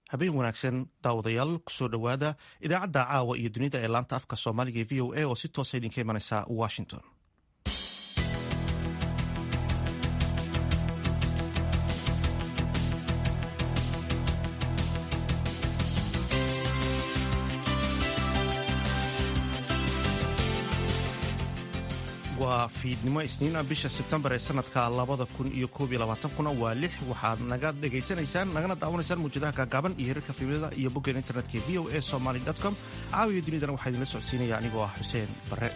habeen wanaagsan daawadayaal kusoo dhowaada idaacadda caawa iyo dunida ee laanta afka soomaaliga ee v o a oo si toosa idinka imanaysa washington waa fiidnimo isniina bisha sebtembar ee sanadka labada kun iyo koob iyo labaatankuna waa lix waxaad naga dhegaysanaysaan nagana daawanaysaan muujadaha gaagaaban iyo hirarka fiimada iyo boggeen internetka v o a somaly com caawiya dunidana waxaa idinla socodsiinaya anigoo ah xuseen barre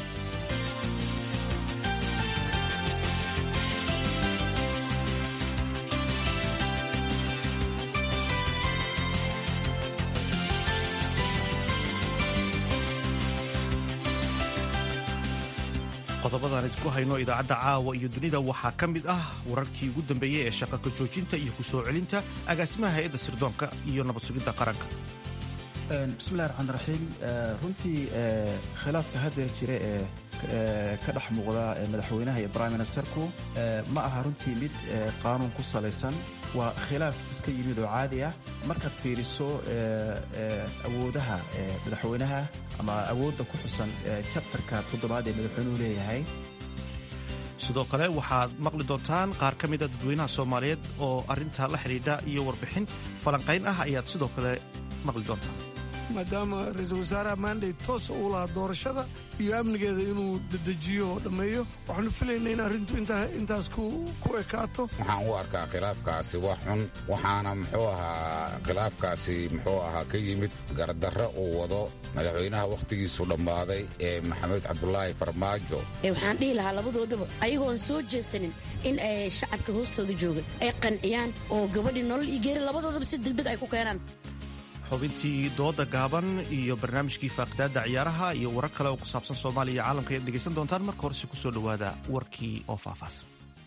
qodobadaan idinku hayno idaacadda caawa iyo dunida waxaa ka mid ah wararkii ugu dambeeyey ee shaqaka joojinta iyo ku soo celinta agaasimaha hay-adda sirdoonka iyo nabad sugidda qaranka bismillahi raxmaan raxiim runtii khilaafka haddeer jira ee ka dhex muuqda madaxweynaha iyo brime ministerku ma aha runtii mid qaanuun ku salaysan waa khilaaf iska yimid oo caadi ah markaad fiiriso awoodaha madaxweynaha ama awoodda ku xusan jabtarka toddobaad ee madaxweynuhu leeyahay sidoo kale waxaad maqli doontaan qaar ka mida dadweynaha soomaaliyeed oo arrinta la xidhiidha iyo warbixin falanqayn ah ayaad sidoo kale maqli doontaan maadaama ra-iisul wasaaraha maandhay toosa uu lahaa doorashada iyo amnigeeda inuu dedejiyo oo dhammeeyo waxaanu filaynaa in arrintu intaas ku ekaato waxaan u arkaa khilaafkaasi wax xun waxaana muxuu ahaa khilaafkaasi muxuu ahaa ka yimid gardarre uu wado madaxweynaha wakhtigiisu dhammaaday ee maxamed cabdulaahi farmaajo waxaan dhihi lahaa labadoodaba ayagoon soo jeesanin in ay shacabka hoostooda jooga ay qanciyaan oo gabadhii nolol iyo geeri labadoodaba si degdeg ay ku keenaan xubintii dooda gaaban iyo barnaamijkii faaqidaadda ciyaaraha iyo warar kale oo ku saabsan soomaaliya iyo caalamka ayaad dhegaysan doontaan marka horese ku soo dhowaada warkii oo faahfaahsan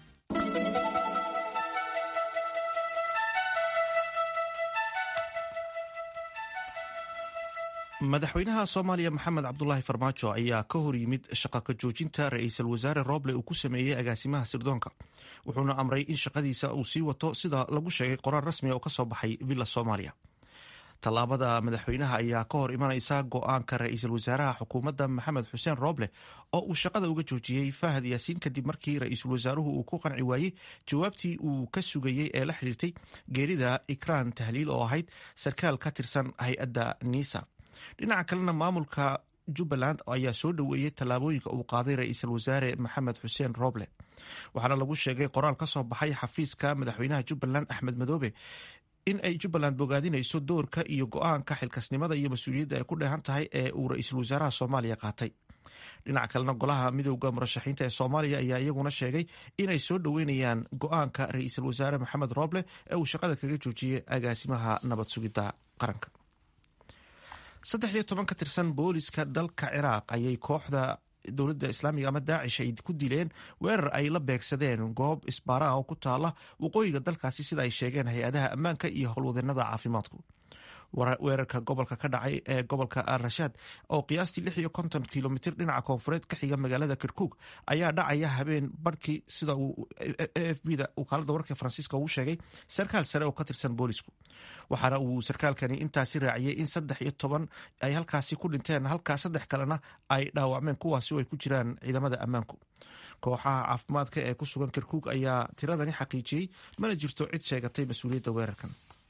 madaxweynaha soomaaliya maxamed cabdulaahi farmaajo ayaa ka hor yimid shaqaka joojinta ra-iisul wasaare roble uu ku sameeyey agaasimaha sirdoonka wuxuuna amray in shaqadiisa uu sii wato sida lagu sheegay qoraal rasmiga oo ka soo baxay villa soomaaliya tallaabada madaxweynaha ayaa ka hor imanaysa go-aanka ra-iisul wasaaraha xukuumadda maxamed xuseen rooble oo uu shaqada uga joojiyey fahad yaasiin kadib markii ra-iisul wasaaruhu uu ku qanci waayey jawaabtii uu ka sugayey ee la xiriirtay geerida ikraan tahliil oo ahayd sarkaal ka tirsan hay-adda niisa dhinaca kalena maamulka jubbaland ayaa soo dhoweeyey tallaabooyinka uu qaaday ra-iisul wasaare maxamed xuseen rooble waxaana lagu sheegay qoraal ka soo baxay xafiiska madaxweynaha jubbaland axmed madoobe in ay jubbaland bogaadinayso doorka iyo go-aanka xilkasnimada iyo mas-uuliyadda ay ku dheehan tahay ee uu ra-iisul wasaaraha soomaaliya qaatay dhinaca kalena golaha midowda murashaxiinta ee soomaaliya ayaa iyaguna sheegay inay soo dhoweynayaan go-aanka ra-iisul wasaare maxamed rooble ee uu shaqada kaga joojiyey agaasimaha nabad sugidda qaranka saddex iyo toban ka tirsan booliska dalka ciraaq ayay kooxda dowladda islaamiga ama daacish ay ku dileen weerar ay la beegsadeen goob isbaara ah oo ku taala waqooyiga dalkaasi sida ay sheegeen hay-adaha ammaanka iyo howlwadeenada caafimaadku weerarka gobolka ka dhacay ee gobolka al rashaad oo qiyaastii lix iyo konton kilomitr dhinaca koonfureed ka xiga magaalada kirkuk ayaa dhacaya habeen barhkii sida uu a f b da wakaalada wararka faransiiska uu sheegay sarkaal sare oo ka tirsan boolisku waxaana uu sarkaalkani intaasi raaciyey in saddex iyo toban ay halkaasi ku dhinteen halkaa saddex kalena ay dhaawacmeen kuwaasi oo ay ku jiraan ciidamada ammaanku kooxaha caafimaadka ee ku sugan kirkuk ayaa tiradani xaqiijiyey mana jirto cid sheegatay mas-uuliyadda weerarkan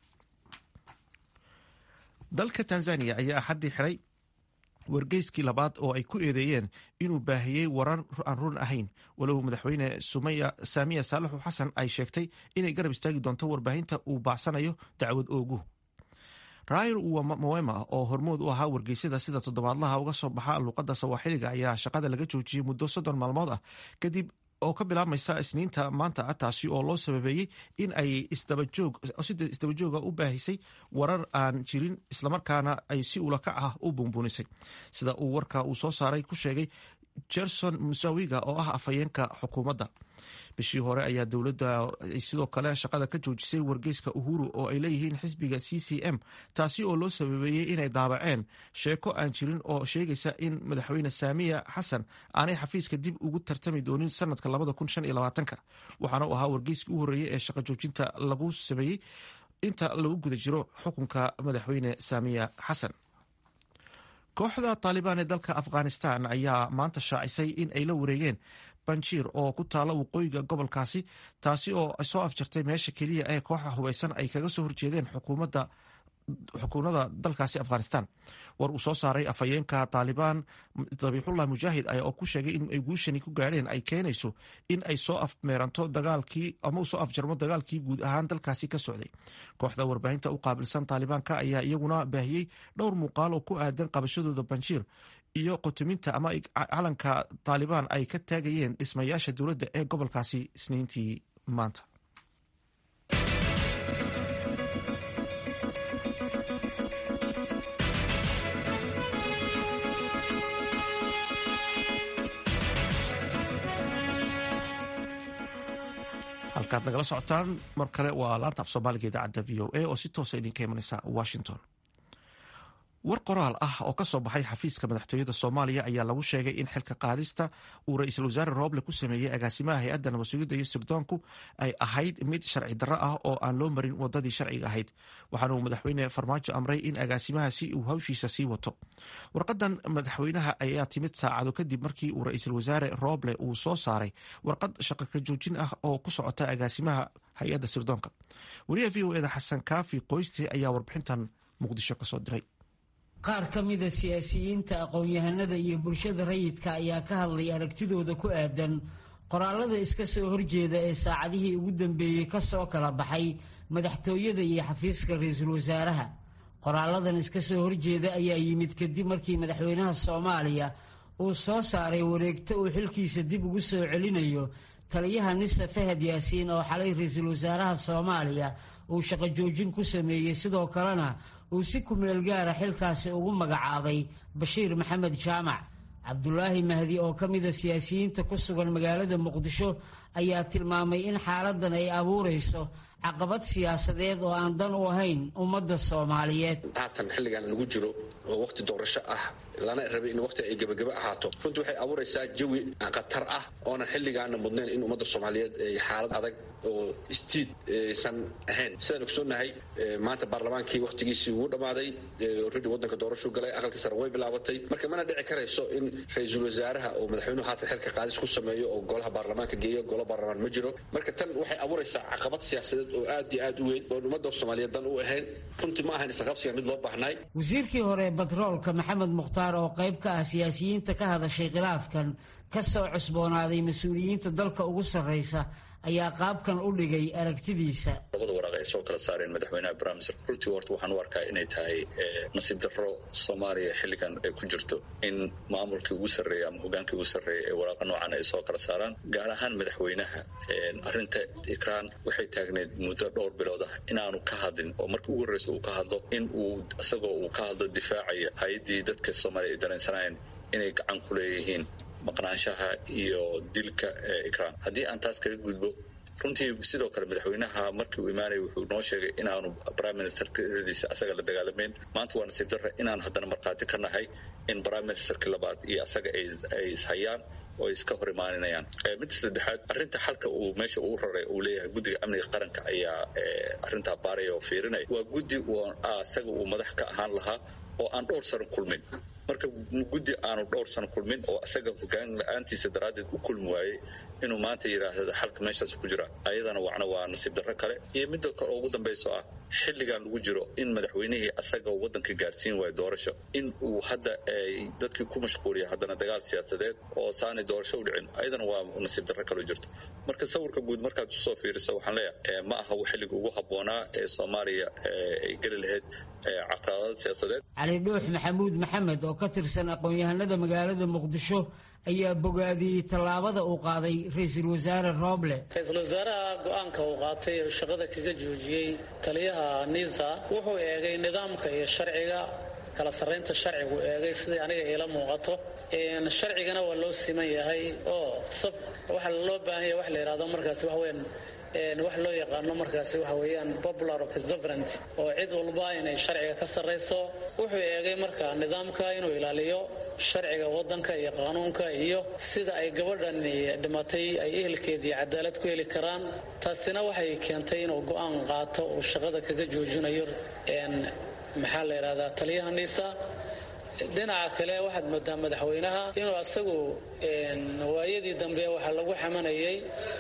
dalka tanzaniya ayaa axaddii xiray wargeyskii labaad oo ay ku eedeeyeen inuu baahiyey warar aan run ahayn walow madaxweyne saamiya saalaxu xasan ay sheegtay inay garab istaagi doonto warbaahinta uu baacsanayo dacwad ooguhu raayl mawema oo hormood u ahaa wargeysyada sida toddobaadlaha uga soo baxa luuqadda sawaaxiliga ayaa shaqada laga joojiyey muddo soddon maalmood ah kadib oo ka bilaabmaysa isniinta maanta ah taasi oo loo sababeeyey in ay sida isdabajooga u baahisay warar aan jirin islamarkaana ay si ulakac ah u buunbuunisay sida uu warka uu soo saaray ku sheegay jerson musawiga oo ah afhayeenka xukuumadda bishii hore ayaa dowladda sidoo kale shaqada ka joojisay wargeyska uhuru oo ay leeyihiin xisbiga c c m taasi oo loo sababeeyey inay daabaceen sheeko aan jirin oo sheegaysa in madaxweyne saamiya xasan aanay xafiiska dib ugu tartami doonin sanadka waxaana u ahaa wargeyskii u horreeyey ee shaqa joojinta lagu sameeyey inta lagu guda jiro xukunka madaxweyne saamiya xasan kooxda taalibaan ee dalka afghanistan ayaa maanta shaacisay in ay la wareegeen banjiir oo ku taala waqooyiga gobolkaasi taasi oo soo afjartay meesha keliya ee kooxa hubeysan ay kaga soo horjeedeen xukuumadda xukuumadda dalkaasi afghanistan war uu soo saaray afhayeenka taalibaan dabiixullah mujaahid oo ku sheegay in ay guushani ku gaadheen ay keenayso in ay soo afmeeranto dagaalkii ama uu soo afjarmo dagaalkii guud ahaan dalkaasi ka socday kooxda warbaahinta u qaabilsan taalibaanka ayaa iyaguna baahiyey dhowr muuqaal oo ku aadan qabashadooda banjiir iyo qotuminta ama calanka taalibaan ay ka taagayeen dhismayaasha dowladda ee gobolkaasi isniintii maanta halkaad nagala socotaan mar kale waa laanta af soomaaliga idaacadda v o a oo si toosa idinka imanaysa washington war qoraal ah oo ka soo baxay xafiiska madaxtooyada soomaaliya ayaa lagu sheegay in xilka qaadista uu ra-iisul wasaare rooble ku sameeyey agaasimaha hay-adda nabadsugyadda iyo sirdoonku ay ahayd mid sharci darro ah oo aan loo marin wadadii sharciga ahayd waxaana uu madaxweyne farmaajo amray in agaasimahaasi uu hawshiisa sii wato warqadan madaxweynaha ayaa timid saacado kadib markii uu ra-iisul wasaare rooble uu soo saaray warqad shaqo ka joojin ah oo ku socota agaasimaha hay-adda sirdoonka wariyaha v o eda xasan kaafi qoyste ayaa warbixintan muqdisho kasoo diray qaar ka mida siyaasiyiinta aqoon-yahanada iyo bulshada rayidka ayaa ka hadlay aragtidooda ku aadan qoraalada iska soo horjeeda ee saacadihii ugu dambeeyey ka soo kala baxay madaxtooyada iyo xafiiska ra-iisul wasaaraha qoraaladan iska soo horjeeda ayaa yimid kadib markii madaxweynaha soomaaliya uu soo saaray wareegto uu xilkiisa dib ugu soo celinayo taliyaha nisa fahad yaasiin oo xalay ra-iisul wasaaraha soomaaliya uu shaqo joojin ku sameeyey sidoo kalena uu si kumeel gaara xilkaasi ugu magacaabay bashiir maxamed jaamac cabdulaahi mahdi oo ka mida siyaasiyiinta ku sugan magaalada muqdisho ayaa tilmaamay in xaaladan ay abuurayso caqabad siyaasadeed oo aan dan u ahayn ummadda soomaaliyeed haatan xilligan lagu jiro oo waqti doorasho ah lana rabay in waqti ay gebagaba ahaato runtii waxay abuuraysaa jawi khatar ah oonan xilligaana mudnayn in ummadda soomaaliyeed ay xaalad adag oo istiid aysan ahayn sidaan ogsoonnahay maanta baarlamaankii waqtigiisii wuu dhammaaday orredi waddanka doorashuu galay aqalkii sare way bilaabatay marka mana dhici karayso in ra-iisul wasaaraha oo madaxweynuhu haatan xilka qaadis ku sameeyo oo golaha baarlamaanka geeyo golo baarlamaan ma jiro marka tan waxay abuuraysaa caqabad siyaasadeed oo aad iyo aad u weyn oon ummadda soomaaliyeed dan u ahayn runtii ma ahayn isqabsiga mid loo baahnay wasiirkii hore batroolka maxamed mukhtaar oo qayb ka ah siyaasiyiinta ka hadashay khilaafkan ka soo cusboonaaday mas-uuliyiinta dalka ugu sarraysa ayaa qaabkan u dhigay aragtidiisa labada waraaq ay soo kala saareen madaxweynaha barnaamijka runtii horta waxaan u arkaa inay tahay nasiib darro soomaaliya xilligan ay ku jirto in maamulkii ugu sarreeya ama hogaankii ugu sarreeya ee waraaqa noocan ay soo kala saaraan gaar ahaan madaxweynaha arrinta ikraan waxay taagneed muddo dhowr bilood ah inaanu ka hadlin oo markii ugu horreysa uu ka hadlo in uu isagoo uu ka hadlo difaacaya hay-addii dadka soomaaliya ay dareensanayeen inay gacan ku leeyihiin maqnaanshaha iyo dilka ikraan haddii aan taas kaga gudbo runtii sidoo kale madaxweynaha markii uu imaanaya wuxuu noo sheegay inaanu prime ministerkadiisa asaga la dagaalamayn maanta waa nasiib darra inaanu haddana markhaati ka nahay in prime ministerkii labaad iyo asaga ay ishayaan oo ay iska hor imaaninayaan midda saddexaad arrinta xalka uu meesha uu raray uu leeyahay guddiga amniga qaranka ayaa arrintaa baaraya oo fiirinaya waa guddi asaga uu madax ka ahaan lahaa oo aan dhowr sano kulmin marka guddi aanu dhowr sano kulmin oo asaga hogaan la-aantiisa daraaddeed u kulmi waayey inuu maanta yidhaahda xalka meeshaas ku jira ayadana wacna waa nasiib darro kale iyo midda kale ugu dambayso ah xilligan lagu jiro in madaxweynihii asaga waddanka gaarsiin waayo doorasho in uu hadda ay dadkii ku mashquuliya haddana dagaal siyaasadeed oo saanay doorasho u dhicin ayadana waa nasiib darro kaloo jirto marka sawirka guud markaad usoo fiiriso waxaan leeyahay ma aha xilliga ugu habboonaa ee soomaaliya ay geli lahayd caqabada siyaasadeed cali dhuux maxamuud maxamed oo ka tirsan aqoon-yahanada magaalada muqdisho ayaa bogaadiyey tallaabada uu qaaday ra-iisul wasaare rooble ra-iisul wasaaraha go-aanka uu qaatay oo shaqada kaga joojiyey taliyaha nisa wuxuu eegay nidaamka iyo sharciga kala sarraynta sharcigu eegay sidai aniga iila muuqato sharcigana waa loo siman yahay oo sab waxa loo baahan yahay wax la yidhahdo markaasi wax weyn wax loo yaqaano markaasi waxa weeyaan popular sovereignty oo cid walba inay sharciga ka sarrayso wuxuu eegay marka nidaamka inuu ilaaliyo sharciga waddanka iyo qaanuunka iyo sida ay gabadhan dhimatay ay ehelkeedii cadaalad ku heli karaan taasina waxay keentay inuu go'aan qaato uu shaqada kaga joojinayo maxaa la yidhahdaa taliyaha niisa dhinaca kale waxaad moodaa madaxweynaha inuu asagu waayadii dambe waxaa lagu xamanayay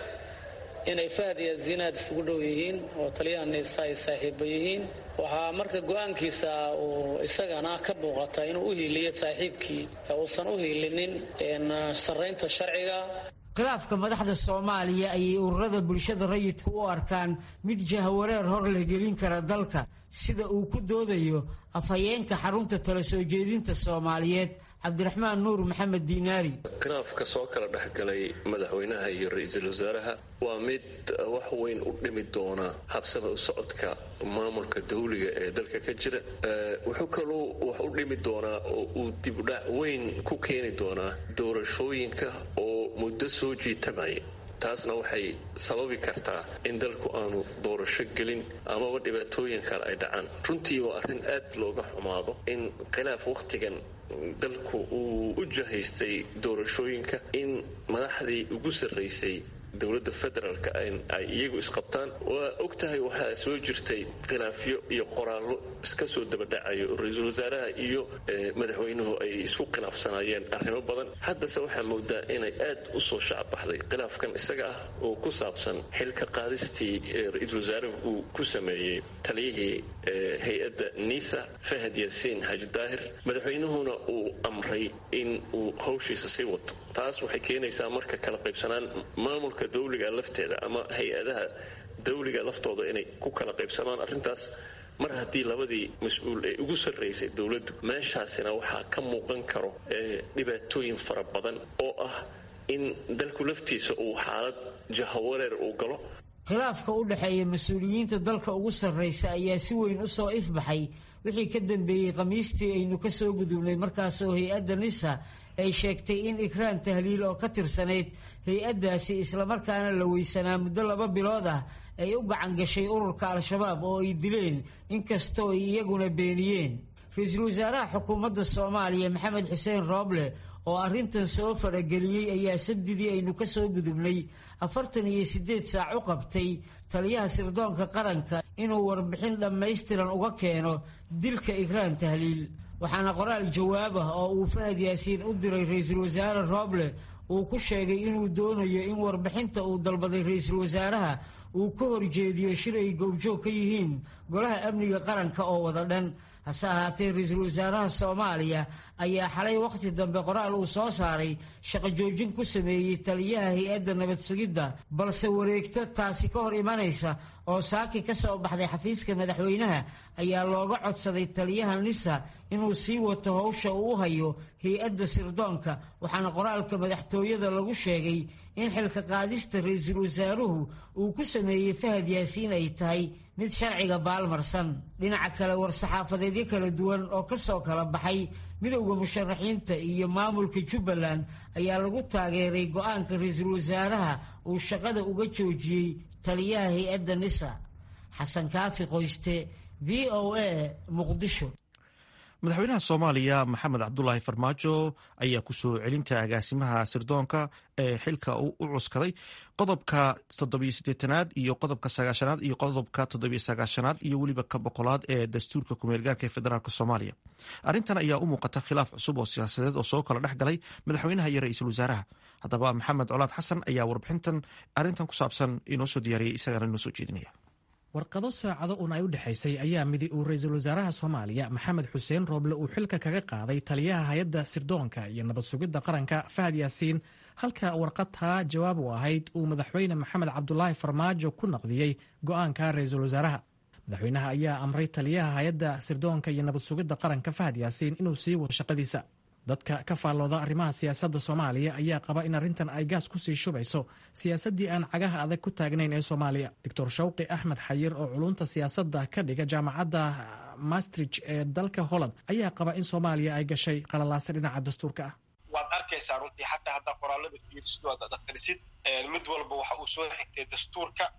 inay fahd iyo zinaad isugu dhow yihiin oo taliyaha niisa ay saaxiibo yihiin waxaa marka go-aankiisa uu isagana ka muuqata inuu u hiiliyo saaxiibkii uusan u hiilinin sarraynta sharciga khilaafka madaxda soomaaliya ayay ururada bulshada rayidka u arkaan mid jahwareer hor la gelin kara dalka sida uu ku doodayo afhayeenka xarunta tala soo jeedinta soomaaliyeed cabdiraxmaan nuur maxamed diinaari khilaafka soo kala dhexgalay madaxweynaha iyo ra-iisul wasaaraha waa mid wax weyn u dhimi doona habsada u socodka maamulka dawliga ee dalka ka jira wuxuu kaluu wax u dhimi doonaa oo uu dibdhac weyn ku keeni doonaa doorashooyinka oo muddo soo jiitamaya taasna waxay sababi kartaa in dalku aanu doorasho gelin amaba dhibaatooyin kale ay dhacaan runtii waa arrin aad looga xumaado in khilaaf wakhtigan dalku uu u jahaystay doorashooyinka in madaxdii ugu sarraysay dowladda federaalka ay iyagu isqabtaan waa og tahay waxaa soo jirtay khilaafyo iyo qoraallo iska soo dabadhacayo ra-iisul wasaaraha iyo madaxweynuhu ay isku khilaafsanayeen arrimo badan haddase waxaa moodaa inay aad u soo shacbaxday khilaafkan isaga ah oo ku saabsan xilka qaadistii ra-iisul wasaaruhu uu ku sameeyey taliyihii hay-adda nisa fahad yaasiin xaaji daahir madaxweynuhuna uu amray in uu hawshiisa sii wato taas waxay keenaysaa marka kala qaybsanaan maamulka dawliga lafteeda ama hay-adaha dawliga laftooda inay ku kala qaybsamaan arrintaas mar haddii labadii mas-uul ee ugu sarraysay dowladdu meeshaasina waxaa ka muuqan karo dhibaatooyin fara badan oo ah in dalku laftiisa uu xaalad jahawareer uu galo khilaafka u dhexeeya mas-uuliyiinta dalka ugu sarraysa ayaa si weyn u soo ifbaxay wixii ka dambeeyey khamiistii aynu ka soo gudubnay markaasoo hay-adda nisa ay sheegtay in ikraan tahliil oo ka tirsanayd hay-addaasi islamarkaana la weysanaa muddo laba bilood ah ay u gacan gashay ururka al-shabaab oo ay dileen inkastoo ay iyaguna beeniyeen ra-iisul wasaaraha xukuumadda soomaaliya maxamed xuseen rooble oo arrintan soo farageliyey ayaa sabdidii aynu ka soo gudubnay afartan iyo siddeed saac u qabtay taliyaha sirdoonka qaranka inuu warbixin dhammaystiran uga keeno dilka ikraan tahliil waxaana qoraal jawaab ah oo uu fahad yaasiin u diray ra-iisul wasaare rooble uu ku sheegay inuu doonayo in warbixinta uu dalbaday ra-iisul wasaaraha uu ka horjeediyo shir ay goobjoog ka yihiin golaha amniga qaranka oo wada dhan hase ahaatee ra-iisul wasaaraha soomaaliya ayaa xalay wakhti dambe qoraal uu soo saaray shaqo joojin ku sameeyey taliyaha hay-adda nabad sugidda balse wareegto taasi ka hor imanaysa oo saaki ka soo baxday xafiiska madaxweynaha ayaa looga codsaday taliyaha nisa inuu sii wato howsha uu u hayo hay-adda sirdoonka waxaana qoraalka madaxtooyada lagu sheegay in xilka qaadista ra-iisul wasaaruhu uu ku sameeyey fahad yaasiin ay tahay mid sharciga baalmarsan dhinaca kale war-saxaafadeedyo kala duwan oo ka soo kala baxay midowda musharaxiinta iyo maamulka jubbaland ayaa lagu taageeray go-aanka ra-iisul wasaaraha uu shaqada uga joojiyey taliyaha hay-adda nisa xasan kaafi qoyste v o a muqdisho madaxweynaha soomaaliya maxamed cabdulaahi farmaajo ayaa kusoo celinta agaasimaha sirdoonka ee xilka u cuskaday qodobka toddobiyosiddeetanaad iyo qodobka sagaashanaad iyo qodobka toddobiyo sagaashanaad iyo weliba ka boqolaad ee dastuurka kumeelgaarka ee federaalk soomaaliya arrintan ayaa u muuqata khilaaf cusub oo siyaasadeed oo soo kala dhex galay madaxweynaha iyo ra-iisul wasaaraha haddaba maxamed colaad xasan ayaa warbixintan arrintan ku saabsan inoo soo diyaariyey isagana inoo soo jeedinaya warqado saacado un ay u dhexaysay ayaa midi uu ra-iisul wasaaraha soomaaliya maxamed xuseen rooble uu xilka kaga qaaday taliyaha hay-adda sirdoonka iyo nabad sugidda qaranka fahad yaasiin halka warqadtaa jawaab u ahayd uu madaxweyne maxamed cabdulaahi farmaajo ku naqdiyey go'aanka ra-iisul wasaaraha madaxweynaha ayaa amray taliyaha hay-adda sirdoonka iyo nabad sugidda qaranka fahad yaasiin inuu sii wado shaqadiisa dadka ka faallooda arrimaha siyaasadda soomaaliya ayaa qaba in arrintan ay gaas kusii shubayso siyaasaddii aan cagaha adag ku taagnayn ee soomaaliya doctor shawqi axmed xayir oo culunta siyaasadda ka dhiga jaamacadda maastrich ee dalka holland ayaa qaba in soomaaliya ay gashay qalalaase dhinaca dastuurka ah waad arkaysaa runtii xataa haddaa qoraalada fiirisid waad akhrisid mid walba waxa uu soo xigtay dastuurka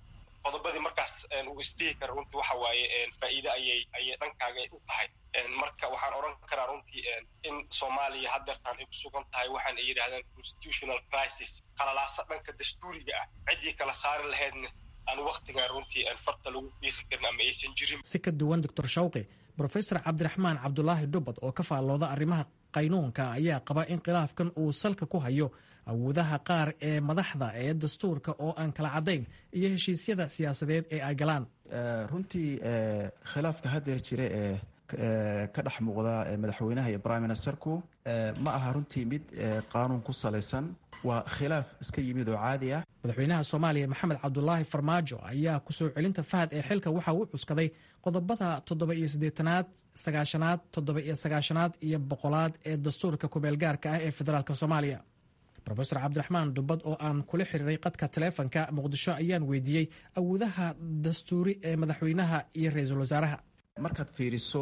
qodobadii markaas uu isdhihi kara runtii waxa waaye faa'iide ayay ayay dhankaaga u tahay marka waxaan odhan karaa runtii in soomaaliya haddeertaan ay ku sugan tahay waxaan ay yidhahdeen constitutional crisis qalalaasa dhanka dastuuriga ah ciddii kala saari lahaydna aan waktigan runtii farta lagu biiqi karin ama aysan jirin si ka duwan doctor shawqi brofesor cabdiraxmaan cabdulaahi dhubad oo ka faallooda arrimaha qaynuunka ayaa qaba in khilaafkan uu salka ku hayo awoodaha qaar ee madaxda ee dastuurka oo aan kala caddayn iyo heshiisyada siyaasadeed ee ay galaan runtii khilaafka haddeer jira ee ka dhex muuqda madaxweynaha iyo prime ministerku ma aha runtii mid qaanuun ku salaysan waa khilaaf iska yimid oo caadi ah madaxweynaha soomaaliya maxamed cabdulaahi farmaajo ayaa kusoo celinta fahad ee xilka waxa uu cuskaday qodobada toddoba iyo siddeetanaad sagaashanaad toddoba iyo sagaashanaad iyo boqolaad ee dastuurka kumeelgaarka ah ee federaalk soomaaliya rofesor cabdiraxmaan dubad oo aan kula xiriiray qadka taleefonka muqdisho ayaan weydiiyey awoodaha dastuuri ee madaxweynaha iyo ra-iisul wasaaraha markaad fiiriso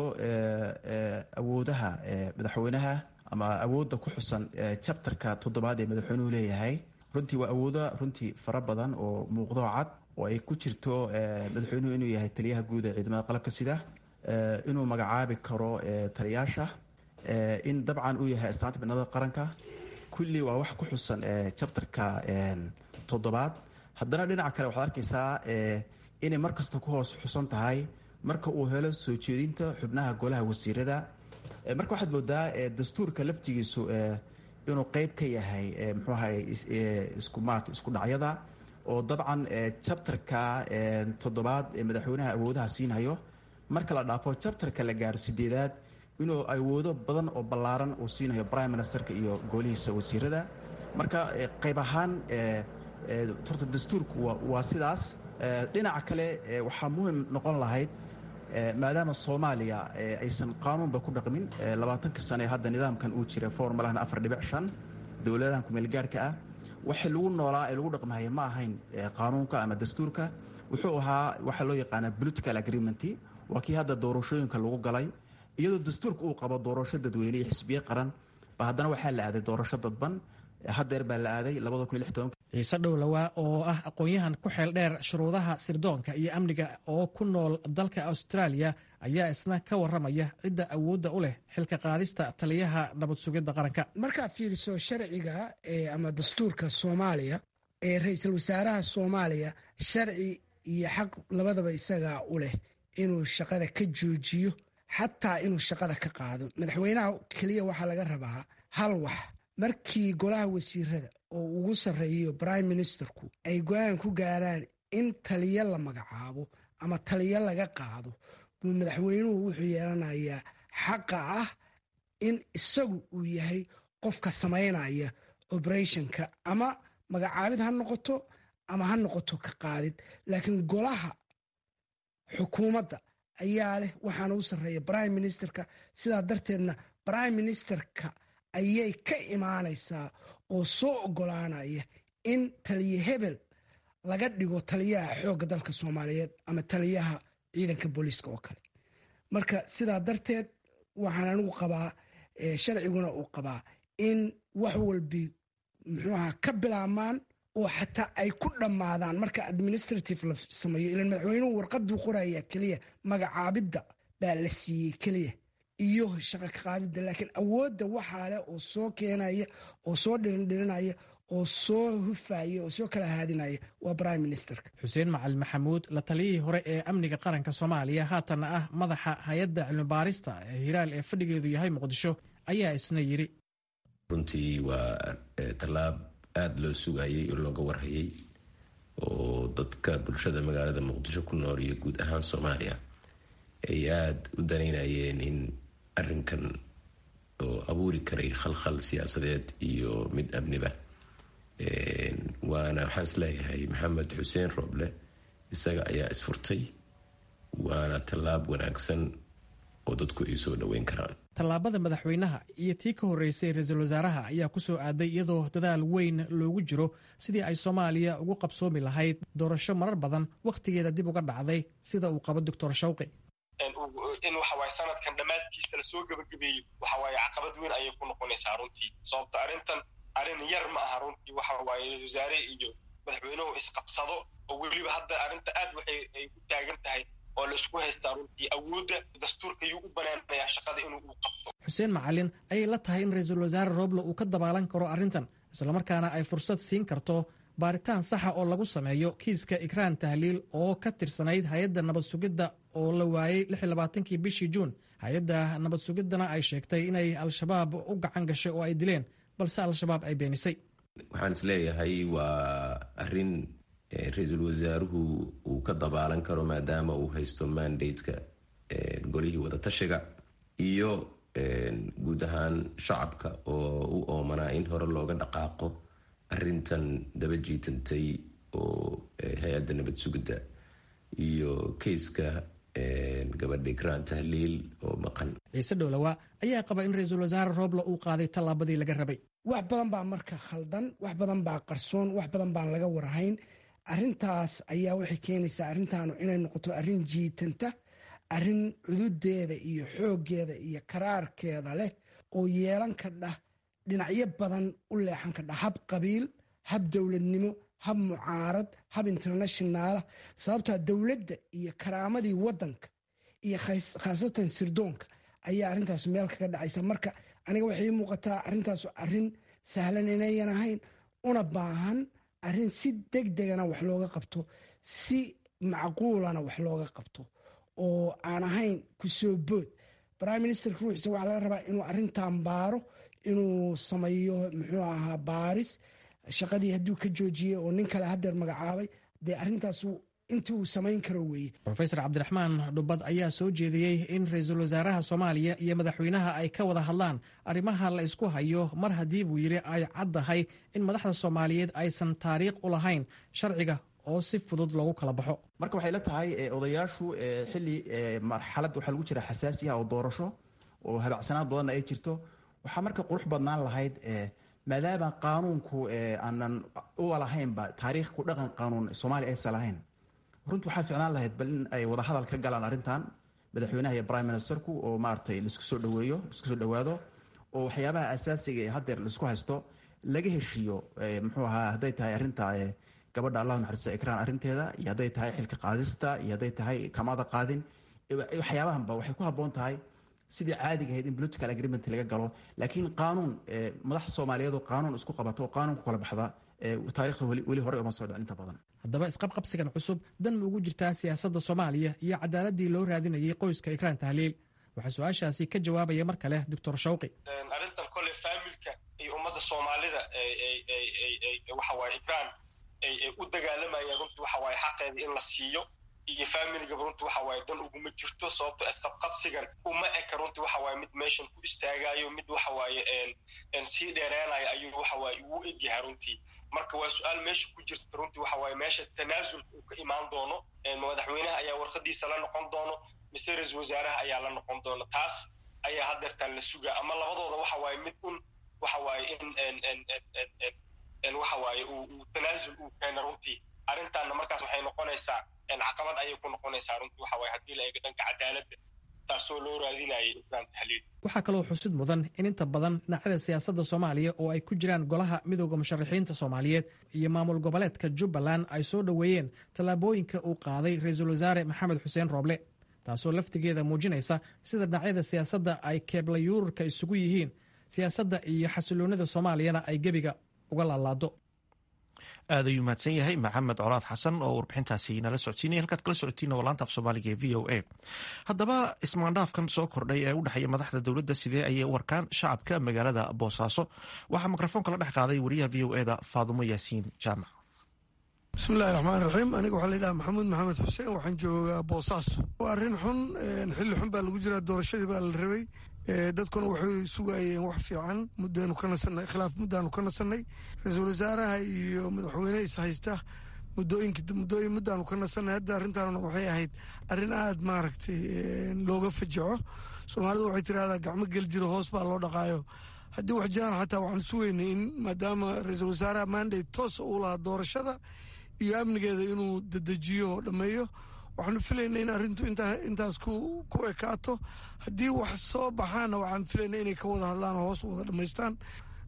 awoodaha madaxweynaha ama awoodda ku xusan jabtarka toddobaad ee madaxweynuhu leeyahay runtii waa awoodo runtii fara badan oo muuqdo cad oo ay ku jirto madaxweynuhu inuu yahay taliyaha guud ee ciidamada qalabka sida inuu magacaabi karo taliyaasha in dabcan uu yahay astaanta midnimada qaranka kulli waa wax ku xusan jabtarka toddobaad haddana dhinaca kale waxaad arkaysaa inay markasta ku hoos xusan tahay marka uu helo soo jeedinta xubnaha golaha wasiirada marka waxaad moodaa dastuurka laftigiisu inuu qeyb ka yahay mxuu ahay iskumaat isku dhacyada oo dabcan jabtarka toddobaad ee madaxweynaha awoodaha siinhayo marka la dhaafo jabtarka la gaaro sideedaad inuu awoodo badan oo ballaaran uu siinayo prime ministerka iyo golihiisa wasiirada marka qeyb ahaan horta dastuurku waa sidaas dhinaca kale waxaa muhim noqon lahayd maadaama soomaaliya aysan qaanuunba ku dhaqmin labaatanka sane hadda nidaamkan uu jira formalahan afar dhibic shan dowladahan kumeelgaarhka ah waxay lagu noolaa ee lagu dhaqmahaya ma ahayn qaanuunka ama dastuurka wuxuu ahaa waxaa loo yaqaanaa political agreement waa kii hadda doorashooyinka lagu galay iyadoo dastuurka uu qabo doorasho dadweyne iyo xisbiye qaran ba haddana waxaa la aaday doorasho dadban haddeer baa la aaday ciise dhowlawaa oo ah aqoon-yahan ku xeel dheer shuruudaha sirdoonka iyo amniga oo ku nool dalka australia ayaa isna ka waramaya cidda awoodda u leh xilka qaadista taliyaha nabad sugidda qaranka markaad fiiriso sharciga ama dastuurka soomaaliya ee ra-iisul wasaaraha soomaaliya sharci iyo xaq labadaba isagaa u leh inuu shaqada ka joojiyo xataa inuu shaqada ka qaado madaxweynaha keliya waxaa laga rabaa hal wax markii golaha wasiirada oo ugu sarreeyo prime ministerku ay go-aan ku gaaraan in taliyo la magacaabo ama taliyo laga qaado buu madaxweynuhu wuxuu yeelanayaa xaqa ah in isagu uu yahay qofka samaynaya operationka ama magacaabid ha noqoto ama ha noqoto ka qaadid laakiin golaha xukuumadda ayaa leh waxaana u sarreeya prime ministerka sidaa darteedna prime ministerka ayay ka imaanaysaa oo soo ogolaanaya in taliye hebel laga dhigo taliyaha xoogga dalka soomaaliyeed ama taliyaha ciidanka booliiska oo kale marka sidaa darteed waxaan anigu qabaa sharciguna uu qabaa in wax walbi muxuu ahaa ka bilaabmaan oo xataa ay ku dhammaadaan marka administrative la sameeyo ilan madaxweynuhu warqaduu qoraya keliya magacaabidda baa la siiyey keliya iyo shaqa ka qaadidda laakiin awoodda waxaa leh oo soo keenaya oo soo dhirindhirinaya oo soo hufaya oo soo kala haadinaya waa prime ministerka xuseen macalin maxamuud la taliyihii hore ee amniga qaranka soomaaliya haatanna ah madaxa hay-adda cilmibaarista ee hiraal ee fadhigeedu yahay muqdisho ayaa isna yidhi runtii waa tallaab aada loo sugayey oo looga warhayay oo dadka bulshada magaalada muqdisho ku nool iyo guud ahaan soomaaliya ay aada u danaynayeen in arrinkan oo abuuri karay khalkhal siyaasadeed iyo mid amniba waana waxaan is leeyahay maxamed xuseen rooble isaga ayaa isfurtay waana tallaab wanaagsan oo dadku ay soo dhoweyn karaan tallaabada madaxweynaha iyo tii ka horreysay ra-iisul wasaaraha ayaa ku soo aaday iyadoo dadaal weyn loogu jiro sidii ay soomaaliya ugu qabsoomi lahayd doorasho marar badan wakhtigeeda dib uga dhacday sida uu qabo doctor shawqi in waxawaaye sanadkan dhammaadkiisa la soo gebagabeeyo waxawaaye caqabad weyn ayay ku noqonaysaa runtii sababto arrintan arrin yar ma aha runtii waxawaaye ra-isul wasaare iyo madaxweynuhu isqabsado oo weliba hadda arrinta aad waxay ay u taagan tahay oo la isku haystaa runtii awoodda dastuurka yuu u banaanayaa shaqada inuu uu qabto xuseen macalin ayay la tahay in ra-iisul wasaare rooble uu ka dabaalan karo arrintan islamarkaana ay fursad siin karto baaritaan saxa oo lagu sameeyo kiiska ikraan tahliil oo ka tirsanayd hay-adda nabad sugidda oo la waayey kii bishii juun hay-adda nabad sugiddana ay sheegtay inay al-shabaab u gacan gashay oo ay dileen balse al-shabaab ay beenisay waxaan is leeyahay waa arrin ra-iisul wasaaruhu uu ka dabaalan karo maadaama uu haysto mandateka golihii wadatashiga iyo guud ahaan shacabka oo u oomanaa in hore looga dhaqaaqo arintan daba jiitantay oo hay-adda nabad sugidda iyo kayska gabadha ikraan tahliil oo maqan ciise dhowlawa ayaa qaba in ra-iisul wasaare rooble uu qaaday tallaabadii laga rabay wax badan baa marka khaldan wax badan baa qarsoon wax badan baan laga warhayn arintaas ayaa waxay keenaysaa arrintaanu inay noqoto arrin jiitanta arrin cududeeda iyo xooggeeda iyo karaarkeeda leh oo yeelan kadha dhinacyo badan u leexan kadha hab qabiil hab dowladnimo hab mucaarad hab internationaala sababtaa dowladda iyo karaamadii wadanka iyo khaasatan sirdoonka ayaa arrintaas meel kaga dhacaysa marka aniga waxay ii muuqataa arrintaas arrin sahlan inayan ahayn una baahan arrin si deg degana wax looga qabto si macquulana wax looga qabto oo aan ahayn kusoo bood prime ministerka ruuxiisa waxaa laga rabaa inuu arrintan baaro inuu sameeyo muxuu ahaa baaris shaqadii hadduu ka joojiyey oo nin kale hadeer magacaabay dee arrintaas intii uu samayn karo weeye rofesor cabdiraxmaan dhubad ayaa soo jeediyey in ra-iisul wasaaraha soomaaliya iyo madaxweynaha ay ka wada hadlaan arrimaha la isku hayo mar haddii buu yidhi ay caddahay in madaxda soomaaliyeed aysan taariikh u lahayn sharciga oo si fudud loogu kala baxo marka waxay la tahay odayaashu xili marxalad waxaa lagu jira xasaasi ah oo doorasho oo habacsanaan badanna ay jirto waxaa marka qurux badnaan lahayd maadaama qaanuunku aanan uwa lahaynba taariikh ku dhaqan qaanuun soomaaliya aysan lahayn runti waxaa ficnaan lahayd bal in ay wadahadal ka galaan arrintan madaxweynaha iyo prime ministerku oo maaragtay laisku soo dhaweeyo laisku soo dhawaado oo waxyaabaha asaasiga ee haddeer laisku haysto laga heshiiyo muxuu ahaa hadday tahay arrinta gabadha allah naxariista ikraan arrinteeda iyo hadday tahay xilka qaadista iyo hadday tahay kamada qaadin waxyaabahanba waxay ku habboon tahay sidii caadiga ahayd in political agreement laga galo laakiin qaanuun madax soomaaliyeed oo qaanuun isku qabato oo qaanuun ku kala baxda taarikhda weli hore uma soo dhicin inta badan haddaba isqabqabsigan cusub dan ma ugu jirtaa siyaasadda soomaaliya iyo cadaaladii loo raadinayay qoyska ikraan tahliil waxaa su-aashaasi ka jawaabaya mar kale doctor shawqi arrintan kole faamilka iyo ummadda soomaalida waxawaaye ikraan ay u dagaalamayaan runtii waxawaaye xaqeeda in la siiyo iyo faamiligaba runtii waxawaaye dan uguma jirto sababto isqabqabsigan uma eka runtii waxawaaye mid meeshan ku istaagayo mid waxawaaye sii dheereenayo ayuu waxawaaye ugu egyahay runtii marka waa su-aal meesha ku jirta runtii waxawaaye meesha tanaasulka uu ka imaan doono madaxweynaha ayaa warqadiisa la noqon doono mise ra-isul wasaaraha ayaa la noqon doono taas ayaa hadeertaan la sugaa ama labadooda waxawaaye mid un waxawaaye in waxawaaye uu tanaasul uu keena runtii arrintaanna markaas waxay noqonaysaa caqabad ayay ku noqonaysaa runtii waxawaaye haddii la eego dhanka cadaaladda taasoo loo raadinayay ikraan tahliil waxaa kaloo xusid mudan in inta badan dhinacyada siyaasadda soomaaliya oo ay ku jiraan golaha midooda musharaxiinta soomaaliyeed iyo maamul goboleedka jubbaland ay soo dhoweeyeen tallaabooyinka uu qaaday ra-iisul wasaare maxamed xuseen rooble taasoo laftigeeda muujinaysa sida dhinacyada siyaasadda ay keeblayuurarka isugu yihiin siyaasadda iyo xasiloonida soomaaliyana ay gebiga uga laalaado aad ayuu mahadsan yahay maxamed colaad xasan oo warbixintaasi nala socodsiinaya halkaad kala socotiin waa laanta af soomaaliga ee v o a haddaba ismaandhaafkan soo kordhay ee u dhexeeya madaxda dowladda sidee ayay u arkaan shacabka magaalada boosaaso waxaa mikrofoonka la dhex qaaday wariyaha v o eda faadumo yaasiin jaamac bismillahi raxmaan raxiim aniga waxaa layidhaha maxamuud maxamed xuseen waxaan joogaa boosaaso waa arrin xun xilli xun baa lagu jiraa doorashadii baa la rabay dadkuna waxay sugayeen wax fiican muddaanu ka nasanay khilaaf muddaanu ka nasanay ra-iisul wasaaraha iyo madaxweyne is haysta muddooyinka muddooyin muddaanu ka nasanay hadda arrintaanuna waxay ahayd arrin aada maaragtay looga fajaco soomaalidu waxay tirahdaa gacmo gel jiro hoos baa loo dhaqaayo haddii wax jiraan xataa waxaan sugaynay in maadaama ra-iisul wasaaraha mandate toosa uu lahaa doorashada iyo amnigeeda inuu dedejiyo oo dhammeeyo waxaanu filayna in arrintu intaas ku ekaato haddii wax soo baxaana waxaan filayna inay ka wada hadlaan oo hoos wada dhammaystaan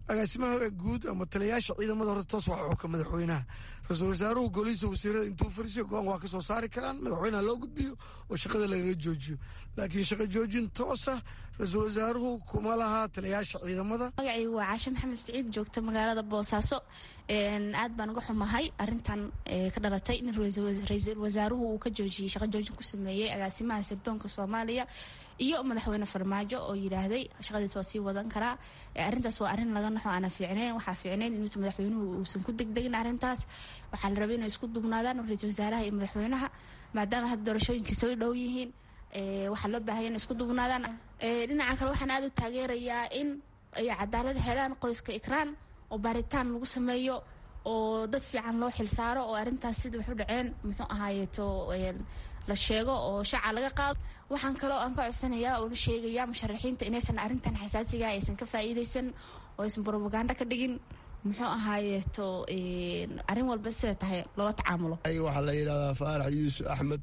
agaasimaha guud ama taliyayaasha ciidamada horta toos waa xuka madaxweynaha ra-iisul wasaaruhu golihiisa wasiirada intuu fariisiyo go-aan waa ka soo saari karaan madaxweynaha loo gudbiyo oo shaqada lagaga joojiyo laakiin shaqo joojin toosa ra-iisul wasaaruhu kuma laha taliyayaasha ciidamada magacaygu waa caashe maxamed siciid joogta magaalada boosaaso aad baan uga xumahay arintan ka dhalatay in ra-iisul wasaaruhu uu ka joojiyey shaqo joojin ku sameeyey agaasimaha sirdoonka soomaaliya iyo madaxweyne farmaajo oo yidhaahday shaqadiis waa sii wadan karaa arintaas waa arin laga naxo aana fiicnayn waxaa fiicnayn inuusan madaxweynuhu uusan ku degdegin arintaas waxaa la rabay inay isku dubnaadaan ra-iisul wasaaraha iyo madaxweynaha maadaama hadda doorashooyinkii soo dhow yihiin waxaa loo baahaya inay isku dubnaadaan dhinaca kale waxaan aada u taageerayaa in ay cadaalad helaan qoyska ikraan oo baaritaan lagu sameeyo oo dad fiican loo xilsaaro oo arintaas sida wax u dhaceen muxuu ahaayeeto la sheego oo shaaca laga qaado waxaan kaloo aan ka codsanayaa oo la sheegayaa musharaxiinta inaysan arrintan xasaasiga aysan ka faa'iidaysan oo aysan brobaganda ka dhigin muxuu ahaayeeto arrin walba sida tahay loola tacaamulo waxaa la yidhahdaa faarax yuusuf axmed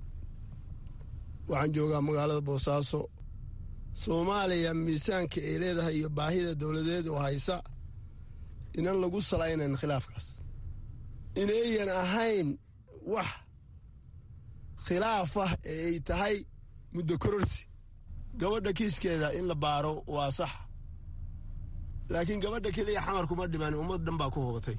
waxaan joogaa magaalada boosaaso soomaaliya miisaanka ay leedahay iyo baahida dowladeed oo haysa inan lagu salaynayn khilaafkaas inayan ahayn wax khilaaf ah ee ay tahay muddo kororsi gabadha kiiskeeda in la baaro waa sax laakiin gabadha keliya xamar kuma dhiman ummad dhan baa ku hubatay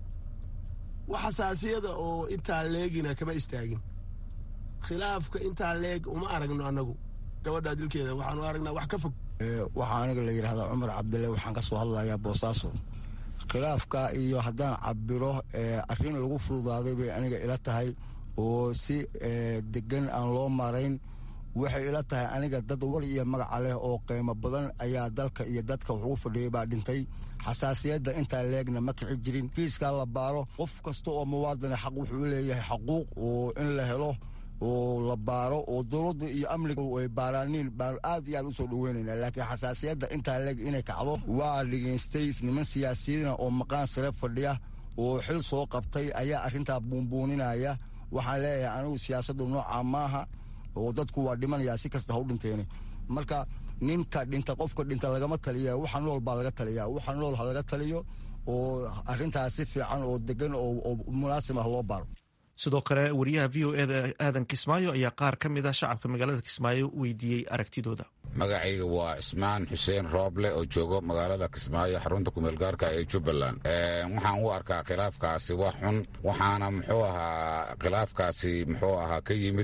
wax xasaasiyada oo intaa leegina kama istaagin khilaafka intaa leeg uma aragno annagu gabadha dilkeeda waxaanu aragnaa wax ka fog waxaa aniga la yidhahdaa cumar cabdille waxaan ka soo hadlayaa boosaaso khilaafka iyo haddaan cabiro arrin lagu fududaaday bay aniga ila tahay oo si degan aan loo marayn waxay ila tahay aniga dad war iyo magaca leh oo qiimo badan ayaa dalka iyo dadka wax ugu fadhiyay baa dhintay xasaasiyadda intaa leegna ma kici jirin kiiskaa la baaro qof kasta oo muwaadine xaq wuxuu leeyahay xaquuq oo in la helo oo la baaro oo dowladda iyo amniga ay baaraaniin baan aad iyo aad u soo dhaweynayna laakiin xasaasiyadda intaa leeg inay kacdo waa dhegaystay niman siyaasiyiina oo maqaan sare fadhiya oo xil soo qabtay ayaa arrintaa buunbuuninaya waxaan leeyahay anigu siyaasaddu noocaa maaha oo dadku waa dhimanayaa si kasta ha u dhinteene marka ninka dhinta qofka dhinta lagama taliya waxa nool baa laga taliya waxa nool ha laga taliyo oo arrintaas si fiican oo degan oo munaasib ah loo baaro sidoo kale wariyaha v o eda aadan kismaayo ayaa qaar ka mid a shacabka magaalada kismaayo weydiiyey aragtidooda magacayga waa cismaan xuseen rooble oo joogo magaalada kismaayo xarunta kumeelgaarka ee jubbaland waxaan u arkaa khilaafkaasi wax xun waxaana muxuu ahaa khilaafkaasi muxuu ahaa ka yimid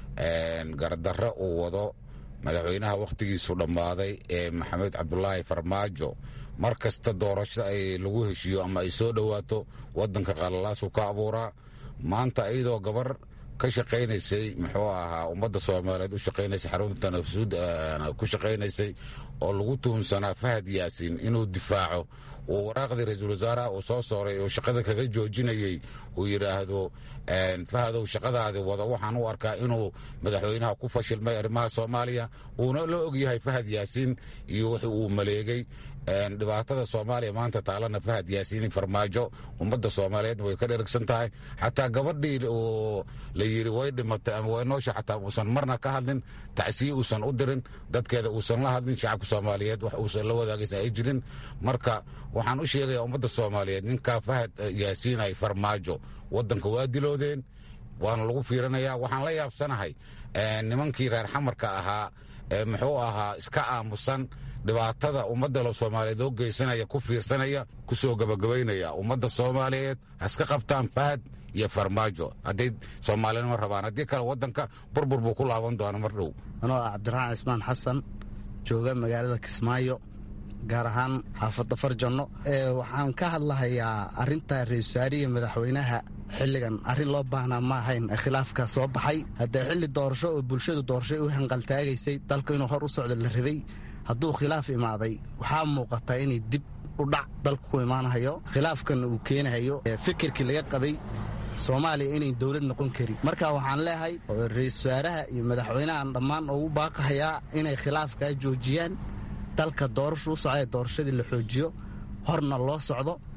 gardarre uu wado madaxweynaha wakhtigiisu dhammaaday ee maxamed cabdulaahi farmaajo mar kasta doorasho ay lagu heshiiyo ama ay soo dhowaato waddanka qalalaasu ka abuuraa maanta iyadoo gabar ka shaqaynaysay muxuu ahaa ummadda soomaaliyeed u shaqaynaysay xarunta nafsuud ku shaqaynaysay oo lagu tuhunsanaa fahad yaasiin inuu difaaco uu waraaqdii ra-iisul wasaaraha uu soo sooray oo shaqada kaga joojinayey uu yidhaahdo fahadow shaqadaadi wada waxaan u arkaa inuu madaxweynaha ku fashilmay arrimaha soomaaliya uuna la ogyahay fahad yaasiin iyo wixii uu maleegay dhibaatada soomaaliya maanta taalana fahad yaasiini farmaajo ummadda soomaaliyeedna way ka dheragsan tahay xataa gabadhii oo la yidhi way dhimatay ama way noosha xataa uusan marna ka hadlin tacsiye uusan u dirin dadkeeda uusan la hadlin shacabka soomaaliyeed wax uusan la wadaagaysan ay jirin marka waxaan u sheegayaa ummadda soomaaliyeed ninkaa fahad yaasiin ay farmaajo waddanka waa diloodeen waana lagu fiirinayaa waxaan la yaabsanahay nimankii reer xamarka ahaa ee muxuu ahaa iska aamusan dhibaatada ummadda soomaaliyeed oo geysanaya ku fiirsanaya ku soo gabagabaynaya ummadda soomaaliyeed haska qabtaan fahad iyo farmaajo hadday soomaalinimo rabaan haddii kale waddanka burbur buu ku laaban doona mar dhow anoo ah cabdiraxmaan cismaan xasan jooga magaalada kismaayo gaar ahaan xaafadda farjanno waxaan ka hadlahayaa arinta ra-isul wasaariya madaxweynaha xilligan arrin loo baahnaa ma ahayn khilaafka soo baxay haddee xilli doorasho oo bulshadu doorashay u hanqaltaagaysay dalku inuu hor u socdo la rabay hadduu khilaaf imaaday waxaa muuqata inay dib u dhac dalku ku imaanahayo khilaafkan uu keenahayo fikirkii laga qabay soomaaliya inay dowlad noqon karin marka waxaan leeyahay ra-isul wasaaraha iyo madaxweynahan dhammaan ugu baaqahayaa inay khilaafkaa joojiyaan dalka doorashu u socda doorashadii la xoojiyo horna loo socdo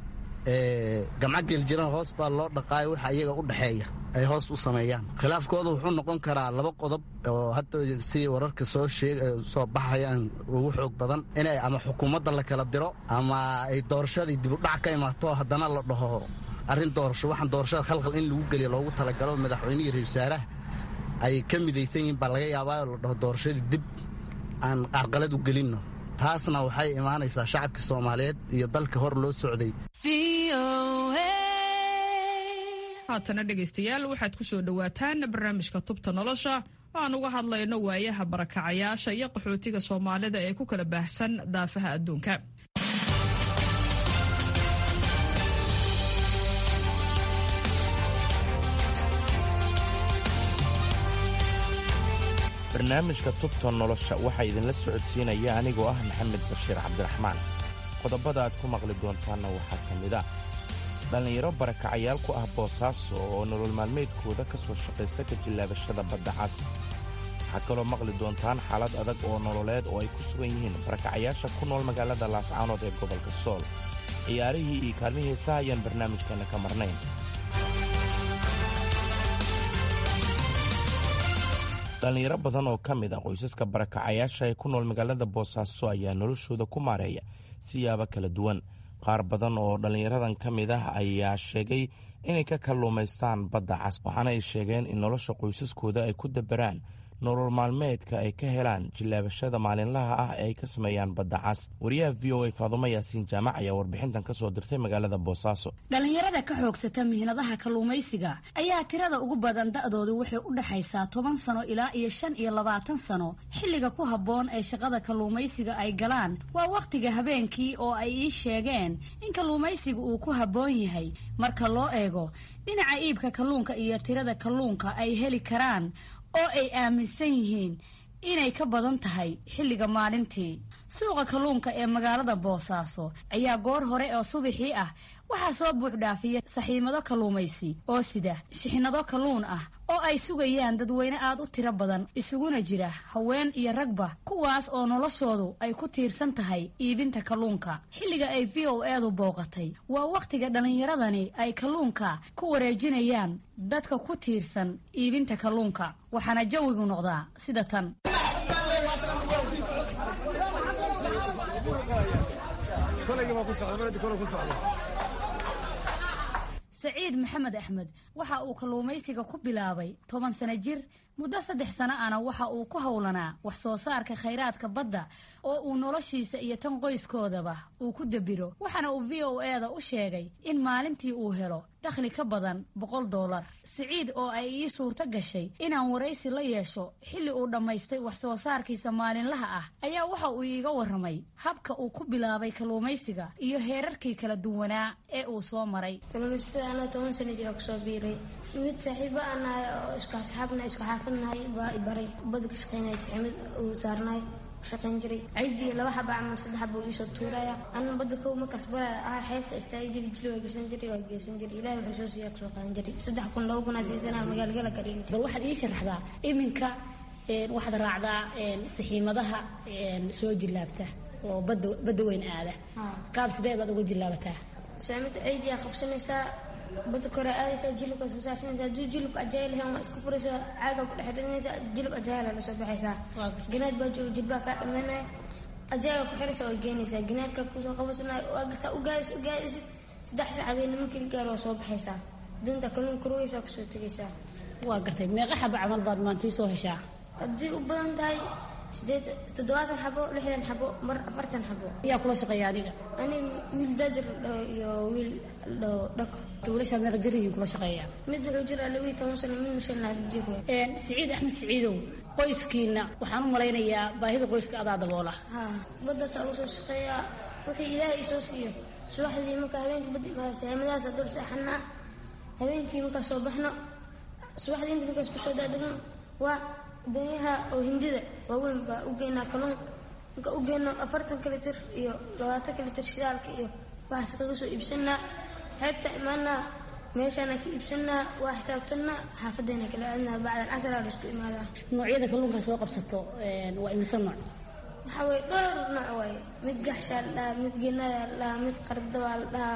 gamco geeljiran hoos baa loo dhaqaayo waxa iyaga u dhexeeya ay hoos u sameeyaan khilaafkooda wuxuu noqon karaa laba qodob oo hadda si wararka soo soo baxayaan ugu xoog badan inay ama xukuumadda la kala diro ama ay doorashadii dibudhac ka imaato haddana la dhaho arrin doorasho waxaan doorashada khalkhal in lagu geliya loogu talagalo madaxweynihii ra-isul wasaaraha ay ka midaysan yihiin baa laga yaabaa oo la dhaho doorashadii dib aan qarqalad u gelinno taasna waxay imaanaysaa shacabka soomaaliyeed iyo dalka hor loo socday haatana dhegaystayaal waxaad ku soo dhowaataan barnaamijka tubta nolosha oo aan uga hadlayno waayaha barakacayaasha iyo qaxootiga soomaalida ee ku kala baahsan daafaha adduunka barnaamijka tubta nolosha waxaa idinla socodsiinaya anigoo ah maxamed bashiir cabdiraxmaan qodobada aad ku maqli doontaanna waxaa ka mid a dhallinyaro barakacayaal ku ah boosaaso oo nolol maalmeedkooda ka soo shaqaysta ka jillaabashada badda cas waxaad kaloo maqli doontaan xaalad adag oo nololeed oo ay ku sugan yihiin barakacayaasha ku nool magaalada laascaanood ee gobolka sool ciyaarihii iyo kaalmihii heesaha ayaan barnaamijkeenna ka marnayn dhallinyaro badan oo ka mid a qoysaska barakacayaasha ee ku nool magaalada boosaaso ayaa noloshooda ku maareeya siyaabo kala duwan qaar badan oo dhallinyaradan ka mid ah ayaa sheegay inay ka kalluumaystaan badda cas waxaana ay sheegeen in nolosha qoysaskooda ay ku dabaraan nolol maalmeedka ay ka helaan jillaabashada maalinlaha ah ee ay ka sameeyaan badda cas wariyaha v o a faadumo yaasiin jaamac ayaa warbixintan ka soo dirtay magaalada boosaaso dhallinyarada ka xoogsata mihnadaha kalluumaysiga ayaa tirada ugu badan da'doodu waxay u dhexaysaa toban sano ilaa iyo shan iyo labaatan sano xilliga ku habboon ee shaqada kalluumaysiga ay galaan waa wakhtiga habeenkii oo ay ii sheegeen in kalluumaysiga uu ku habboon yahay marka loo eego dhinaca iibka kalluunka iyo tirada kalluunka ay heli karaan oo ay aaminsan yihiin inay ka badan tahay xilliga maalintii suuqa kalluunka ee magaalada boosaaso ayaa goor hore oo subaxii ah waxaa soo buuxdhaafiya saxiimado kalluumaysi oo sida shixnado kalluun ah oo ay sugayaan dadweyne aad u tiro badan isuguna jira haween iyo ragba kuwaas oo noloshoodu ay ku tiirsan tahay iibinta kalluunka xilliga ay v o edu booqatay waa wakhtiga dhallinyaradani ay kalluunka ku wareejinayaan dadka ku tiirsan iibinta kalluunka waxaana jawigu noqdaa sida tan saciid maxamed axmed waxa uu kalluumaysiga ku bilaabay toban sano jir muddo saddex sano ana waxa uu ku howlanaa wax soo saarka khayraadka badda oo uu noloshiisa iyo tan qoyskoodaba uu ku dabiro waxaana uu v o eda u sheegay in maalintii uu helo dakhli ka badan boqol doolar siciid oo ay ii suurto gashay inaan waraysi la yeesho xilli uu dhammaystay wax soo saarkiisa maalinlaha ah ayaa waxa uu iiga warramay habka uu ku bilaabay kalluumaysiga iyo heerarkii kala duwanaa ee uu soo maray kalluumaysatada anaa toban sana jira kusoo biiray mid saaxiibo aan nahay oo isku asxaabna isku xaafadnahay baa i baray bada ka shaqaynaya saximad uu saarnaay shaqayn jiray ciidii laba xaba ama saddex xaba uu iisoo tuuraya anna badda kow markaas baraya ah xeebta istaagi jiri jiri waa geysan jiray waa geysan jiray ilaahay wuxuu soo siiyaa kasoo qaadan jiray saddex kun laba kun aa siisanaa magaalgala ka dhigi bal waxaad ii sharaxdaa iminka waxaad raacdaa saxiimadaha soo jillaabta oo badda badda weyn aada qaab sidee baad uga jillaabataa saamida ciidiyaa qabsanaysaa badda kore aadaysaa jilibka soo saarsanaysaa hadduu jilib ajaayil lahayn waa iska furaysaa caaga ku dhex ridinaysaa jilib ajaayila la soo baxaysaa ganaad baa jooga jilbaa kaa dhamanaya ajaaga ku xiraysaa waa geenaysaa ganaadka kusoo qabasanaya waa u gaadis u gaadisid saddex sac habeenna markii la gaaro waa soo baxaysaa dunta kalluun kurugaysaa kusoo tegaysaa waa gartay meeqa xaba camal baad maantii soo heshaa haddii u badan tahay sideed toddobaatan xabo lixdan xabo mar afartan xabo ayaa kula shaqeeya adiga ani wiil daadir dhaho iyo wiil dhaho dhako wiilashaa meeqa jir yihiin kula shaqeeya mid wuxuu jiraa laba iyo toban sano midna shan laaf jir siciid axmed siciidow qoyskiina waxaan u malaynayaa baahida qoyska adaa daboola ha baddaasa ugu soo shaqeeyaa wixii ilaahay isoo siiyo subaxdii marka habeenkii badda imaada saamadahaasa dul seexanaa habeenkii markaa soo baxno subaxdii inta markaas kusoo daadegno waa danyaha oo hindida waaweyn baa u geynaa kalluun marka u geyno afartanka litir iyo labaatanka litir shidaalka iyo waxaas kaga soo iibsanaa xeebta imaanaa meeshaana ka iibsanaa waa xisaabtanaa xaafadeena kala aadnaa bacdan casraa la isku imaadaa noocyada kalluunka soo qabsato waa imisa nooc waxaa weye dhowr nooc waaye mid gaxshaa la dhahaa mid geenadaa la dhahaa mid qardabaa la dhahaa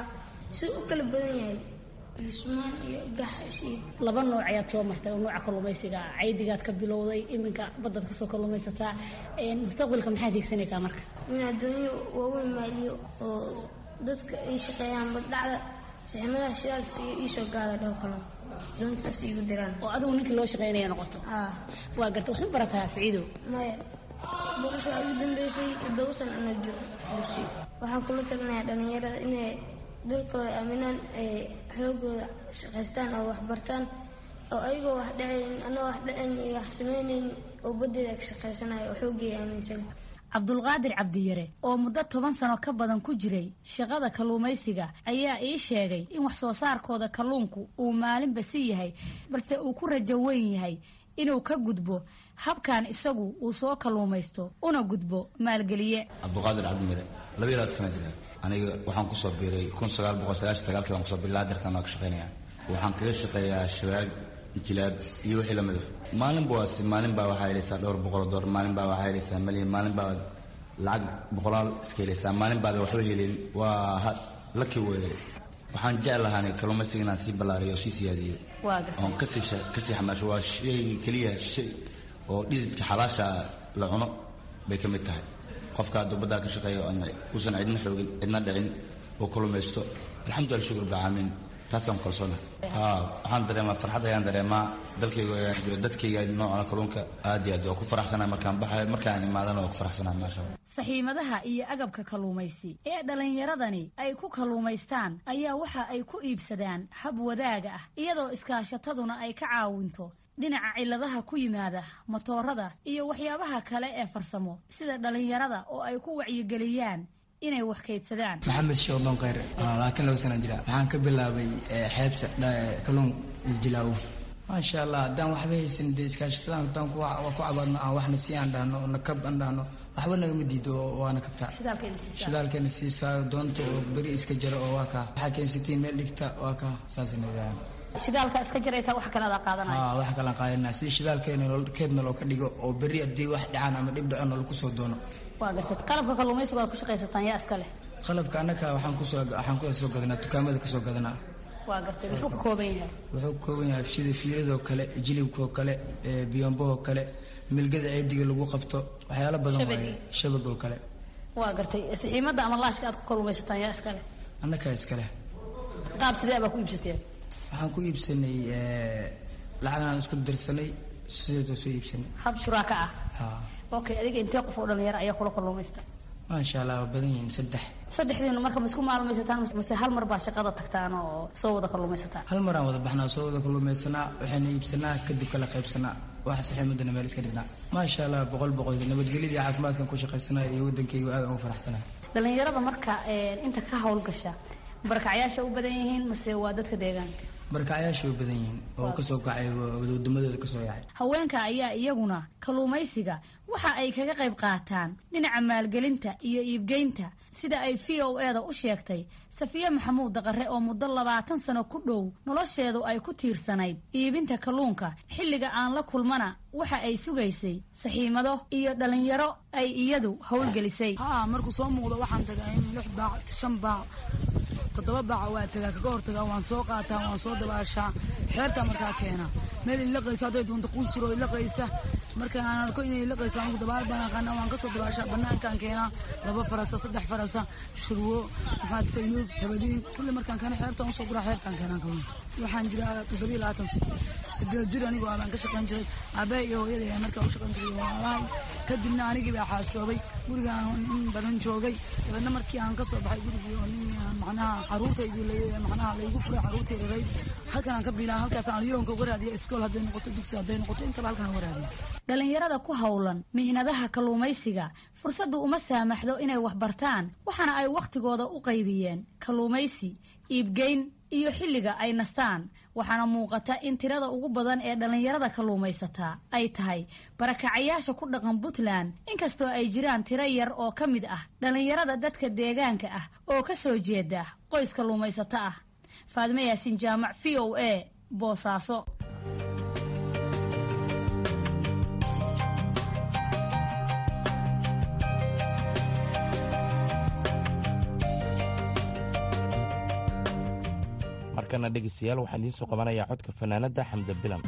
si u kala badan yahay yusmaan iyo gaxas iyo laba nooc ayaad soo martay oo nooca kalluumaysiga ah caydigaad ka bilowday iminka baddaad kasoo kalluumaysataa mustaqbalka maxaad hiigsanaysaa marka in adduunyo waaweyn maaliyo oo dadka ay shaqeeyaan baddhacda saximadaha shidaals iyo iisoo gaada dhaho kalo doontaas igu diraan oo adigu ninkii loo shaqeynaya noqoto waa garta waxma barataa siciidow maya barasho waxaa igu dambeysay toddoba san anoo jiro dugsi waxaan kula talinayaa dhallinyarada inay dalkooda aaminaan ay xoogooda shaqaystaan oo wax bartaan oo ayagoo wax dhacayn anoo wax dhacayn iyo wax samaynayn oo baddeeda ka shaqaysanayo oo xooggeeda aaminsan cabdulqaadir cabdiyare oo muddo toban sano ka badan ku jiray shaqada kalluumaysiga ayaa ii sheegay in wax soo saarkooda kalluunku uu maalinba si yahay balse uu ku rajo weyn yahay inuu ka gudbo habkan isagu uu soo kalluumaysto una gudbo maalgeliye cabdulqaadir cabdimire laba ilaad sana jira aniga waxaan kusoo biiray kun sagaal boqol sagaashan sagaalkii baan kusoo biiray laadirtan waa ka shaqaynaya waxaan kaga shaqeeyaa shabaag jilaab iyo wixii lamid ah maalinba waasi maalin baa waxaa helaysaa dhowr boqol oo doolar maalin baa waxaa helaysaa malyan maalin baa lacag boqolaal iska helaysaa maalin baada waxba helin waa laki weeye waxaan jeclahaanay kalluumaysiga inaan sii ballaariyo oo sii siyaadiyo oon kasii kasii xamaasho waa shay keliya shay oo dhididka xalaasha la cuno bay ka mid tahay qofka hadduu baddaa ka shaqeeyo uusan cidna xoogin cidna dhicin oo kalluumaysto alxamdulillah shukur bacaalamiin taasaan kalsoona waxaan dareemaa farxad ayaan dareemaa dalkayga ayaan jiro dadkayga noocana kalluunka aad iyo aad waa ku faraxsanahay markaan baxayo markaan imaadana waa ku faraxsanahay maasha allah saxiimadaha iyo agabka kalluumaysi ee dhallinyaradani ay ku kalluumaystaan ayaa waxa ay ku iibsadaan hab wadaaga ah iyadoo iskaashataduna ay ka caawinto dhinaca cilladaha ku yimaada matoorada iyo waxyaabaha kale ee farsamo sida dhallinyarada oo ay ku wacyigeliyaan inay wax kaydsadaan maxamed sheekhdon kheyr laakiin laba sana jira waxaan ka bilaabay xeebta kalluun jilaawo maasha allah haddaan waxba haysan dee iskaashatadan haddaan ku cabaadno aan waxna sii aan dhahno nakab aan dhahno waxba nagama diido waana kabtaa shidaalkeena siisaayo doonta oo beri iska jaro oo waa kaa waxaa keensatiin meel dhigta waa kaa saasna idaahan shidaalka iska jiraysa wax kale adaa qaadanaya wax kale qaadanaya si shidaalkeena keedna loo ka dhigo oo berri haddii wax dhacaan ama dhib dhaco lagu soo doono waa gartay qalabka kalluumaysiga waad ku shaqaysataan yaa iska leh qalabka annaka waxaan kusoo waxaan kusoo gadanaa dukaamada kasoo gadanaa waa gartay muxuu ka kooban yahay wuxuu ka kooban yahay sida fiiradoo kale jilibkoo kale biyombohoo kale milgada ceediga lagu qabto waxyaalo badan waaye shabagoo kale waa gartay saxiimada ama laashka aad ku kalluumaysataan yaa iska leh annakaa iska leh qaab sidee baa ku iibsateen waxaan ku iibsanay lacagaan isku dirsanay sideedoo soo iibsanay hab shuraaka ah okay adiga intee qof oo dhalinyaro ayaa kula kalluumaysta maasha allah waa badan yihiin saddex saddexdiinu marka ma isku maalmaysataan mase hal mar baa shaqada tagtaan oo soo wada kalluumaysataan hal maraan wada baxnaa soo wada kalluumaysanaa waxayna iibsanaa kadib kala qaybsanaa waxa saxiimadana meel iska dhignaa maasha allah boqol boqol nabadgelyadii caafimaadkan ku shaqaysanaya iyo waddankayga aad ugu faraxsanaya dhalinyarada marka inta ka howlgasha barakacyaasha u badan yihiin mase waa dadka deegaanka barkacyaasha u badan yihiin oo kasoo kacay wadamadooda kasoo yacay haweenka ayaa iyaguna kalluumaysiga waxa ay kaga qayb qaataan dhinaca maalgelinta iyo iibgeynta sida ay v o eda u sheegtay safiye maxamuud daqare oo muddo labaatan sano ku dhow nolosheedu ay ku tiirsanayd iibinta kalluunka xilliga aan la kulmana waxa ay sugaysay saxiimado iyo dhallinyaro ay iyadu howlgelisay haa markuu soo muuqdo waxaan tagaa in lix baac shan baac toddoba baaca waa tagaa kaga hortagaa waan soo qaataa waan soo dabaashaa xeertaa markaa keena meel ilaqaysa hadday doonto quusiro ilaqaysa marka aan arko inay ilaqayso anigu dabaal baan aqaana waan kasoo dabaashaa banaankaan keenaa laba farasa saddex farasa shurwo maxaad sayuub habadiin kulli markaan keena xeertaan usoo guraa xeertaan keenaan kalluunka waxaan jiraa toddobiyo labaatan sideed jir anigoo abaan ka shaqayn jiray aabbaha iyo hooyada ayaa markaa u shaqayn jiray walaalahay kadibna anigii baa xaasoobay gurigaan in badan joogay dabeedna markii aan kasoo baxay gurigii oo nin macnaha caruurtaydii macnaha laygu furay caruurtii rarayd halkan aan ka biilaa halkaas aan yoonka uga raadiya iskool hadday noqoto dugsi hadday noqoto intaba halkan uga raadiya dhalinyarada ku howlan mihnadaha kalluumaysiga fursaddu uma saamaxdo inay wax bartaan waxaana ay wakhtigooda u qaybiyeen kalluumaysi iibgeyn iyo xilliga ay nastaan waxaana muuqata in tirada ugu badan ee dhallinyarada kalluumaysataa ay tahay barakacayaasha ku dhaqan puntland inkastoo ay jiraan tiro yar oo ka mid ah dhallinyarada dadka deegaanka ah oo ka soo jeeda qoys kalluumaysato ah faadime yaasiin jaamac v o a boosaaso markana dhegaystayaal waxaan idiin soo qabanayaa codka fanaanadda xamda bilan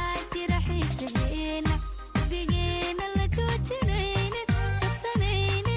Bigina la joojinaynin jogsanaynin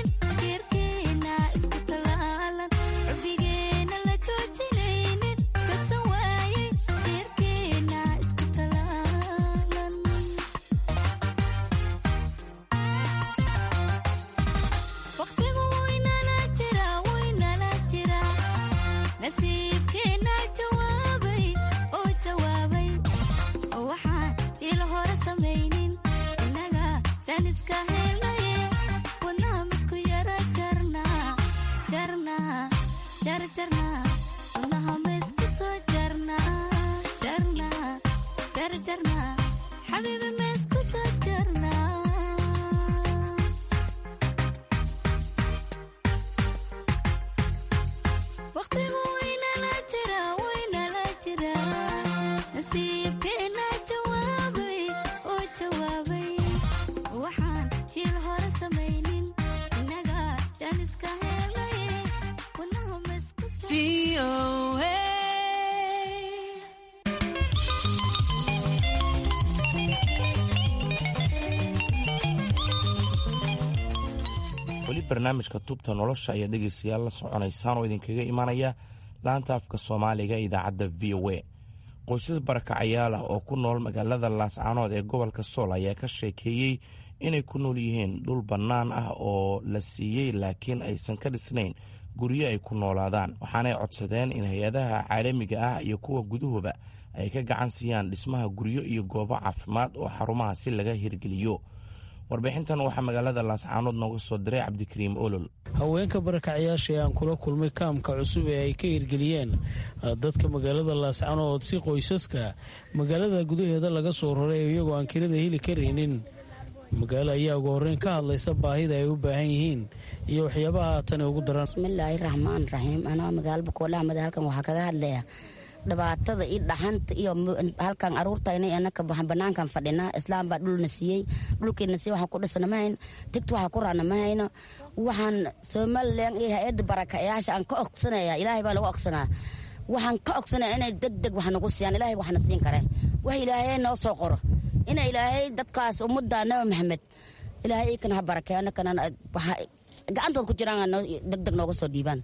weli barnaamijka tubta nolosha ayaa dhegaystayaal la soconaysaan oo idinkaga imanaya laanta afka soomaaliga idaacadda v o a qoysas barakacayaal ah oo ku nool magaalada laascaanood ee gobolka sool ayaa ka sheekeeyey inay ku nool yihiin dhul bannaan ah oo la siiyey laakiin aysan ka dhisnayn guryo ay ku noolaadaan waxaanay codsadeen in hay-adaha caalamiga ah iyo kuwa gudahuba ay ka gacan siiyaan dhismaha guryo iyo goobo caafimaad oo xarumaha si laga hirgeliyo warbixintan waxaa magaalada laascaanood nooga soo diray cabdikariim olol haweenka barakacayaasha ee aan kula kulmay kaamka cusub ee ay ka hirgeliyeen dadka magaalada laascaanood si qoysaska magaalada gudaheeda laga soo raray iyagoo aan kirada heli karaynin magaalo ayaa ugu horreyn ka hadlaysa baahida ay u baahan yihiin iyo waxyaabaha haatan ugu daran bismillaahi raxmaan raxiim anaa magaalo bakoolahamada halkan waxaa kaga hadlaya dhibaatada iyo dhaxanta iyo halkan aruurtayna anaka banaankan fadhinaa islaam baa dhulna siiyey dhulkiina siiyey waxaan ku dhisna ma hayno tigta waxaa ku raana ma hayno waxaan somalilan iyo hay-adda barakayaasha aan ka ogsanaya ilaahay baa lagu ogsanaa waxaan ka ogsanaya inay deg deg wax nagu siiyaan ilaahay waxna siin kare wax ilaahay noo soo qoro ina ilaahay dadkaas ummadda nabi maxamed ilaahay ikana ha barakeeyo anakana gacantood ku jiraan deg deg nooga soo dhiibaan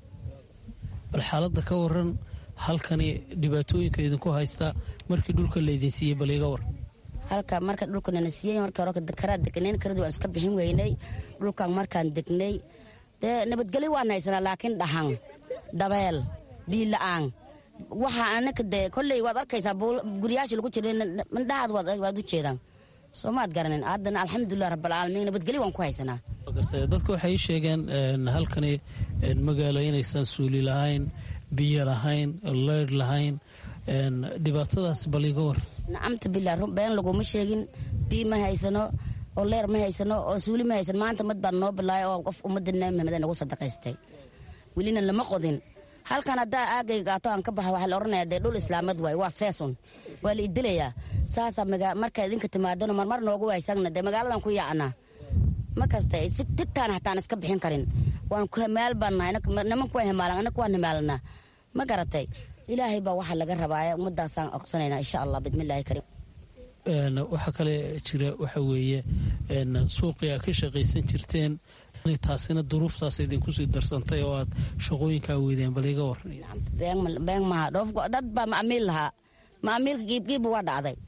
bal xaaladda ka waran halkani dhibaatooyinka idinku haysta markii dhulka laydin siiyey bal iga war halka marka dhulkanana siiyey markii hore karaa degnayn karadu waan iska bixin weynay dhulkan markaan degnay dee nabadgelyo waan haysanaa laakiin dhahan dabeel biila-aan waxa anaka dee kolley waad arkaysaa guryaasha lagu jira mindhahaad waad u jeedaan soo maad garanin haddana alxamdulilah rabbalcaalamiin nabadgelyo waan ku haysanaa dadka waxay sheegeen halkani magaalo inaysan suuli lahayn biyo lahayn leydh lahayn dhibaatadaas bal iga war nacamta bilaa been laguma sheegin biyo ma haysano oo leer ma haysano oo suuli ma haysan maanta mad baan noo bilaay oo qof ummadda nabi maxamed nagu sadaqaystay welina lama qodin halkan haddaa aagay gaato aan ka baxa waxaa la odhanaya dee dhul islaamad waay waa seesun waa la idilayaa saasaa marka idinka timaadano marmar noogu waysagna dee magaaladan ku yaacnaa ma kasta si tigtaan hataan iska bixin karin waan ku hamaal baan nahay nimanku waa hamaalan anaka waan hamaalanaa ma garatay ilaahay baa waxaa laga rabaaya ummadaasaan oqsanaynaa insha allah bidmillaahi kariim waxaa kale jira waxa weeye suuqii aad ka shaqaysan jirteen taasina duruuftaas idinkusii darsantay oo aad shaqooyinkaa weydeen bal iga waran been maha dhoof dad baa maamiil lahaa maamiilka giibgiibba waa dhacday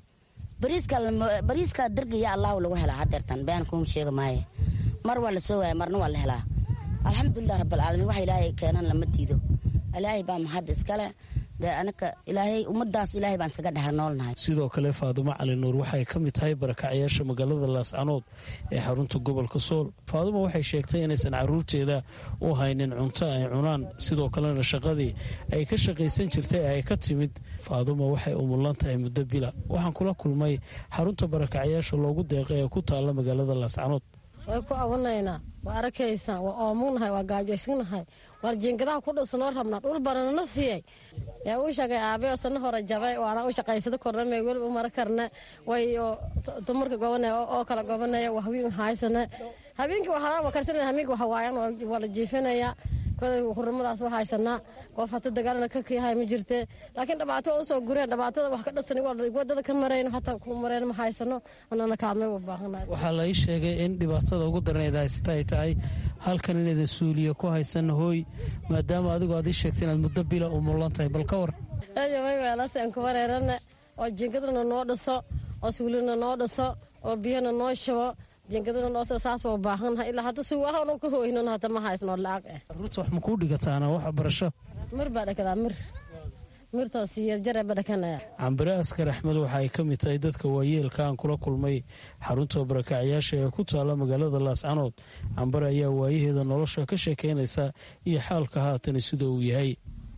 bariiska dargaya allahu lagu helaa hadeertan been kuma sheega maaye mar waa la soo waaya marna waa la helaa alxamdulilah rabaalcaalamiin waxa ilaahay keenan lama diido ilaahay baa mahad iskale dee anaka ilaahay ummadaas ilaahay baan iskaga dhexa noolnahay sidoo kale faadumo cali nuur waxay ka mid tahay barakacayaasha magaalada laascanood ee xarunta gobolka sool faadumo waxay sheegtay inaysan caruurteeda u haynin cunto ay cunaan sidoo kalena shaqadii ay ka shaqaysan jirtay ay ka timid faadumo waxay umulan tahay muddo bila waxaan kula kulmay xarunta barakacayaasha loogu deeqay ee ku taalla magaalada laascanood way ku awanaynaa waa arkaysaan waa oomugnahay waa gaajoysnahay waar jiingadaha ku dhowsanoo rabnaa dhul bananana siiyey yaa uu sheegay aabe oo sana hore jabay waana u shaqaysado korname weliba u mara karne way dumarka gobanaya oo kala gobanaya waa hawiin haysane habeenkii waxaa karsan hamiinka waxa waayan waa la jiifinaya kolay hurumadaas waa haysanaa qof hata dagaalana ka kiyahay ma jirte laakiin dhibaato waa usoo gureen dhibaatada wax ka dhasan wadada ka marayno hataa ku mareen ma haysano anana kaalmay u baahanahay waxaa la ii sheegay in dhibaatada ugu darneed haysta ay tahay halkan inaydan suuliya ku haysan hooy maadaama adigu aad ii sheegtay inaad muddo bila u mulan tahay bal ka war eeyaway weelase aan ku wareerane oo jinkadana noo dhiso oo suulina noo dhiso oo biyana noo shubo jinkadana noo soo saas baa u baahannahay ilaa hadda suugaha ka hoynon hata ma haysno lacag eh caruurta wax ma kuu dhigataana wax barasho mir baa dhakadaa mir mirtoo siyeerjare ba dhakanaya cambire askar axmed waxa ay ka mid tahay dadka waayeelka aan kula kulmay xarunta barakacyaasha ee ku taalla magaalada laascanood cambare ayaa waayaheeda nolosha ka sheekeynaysa iyo xaalka haatani sida uu yahay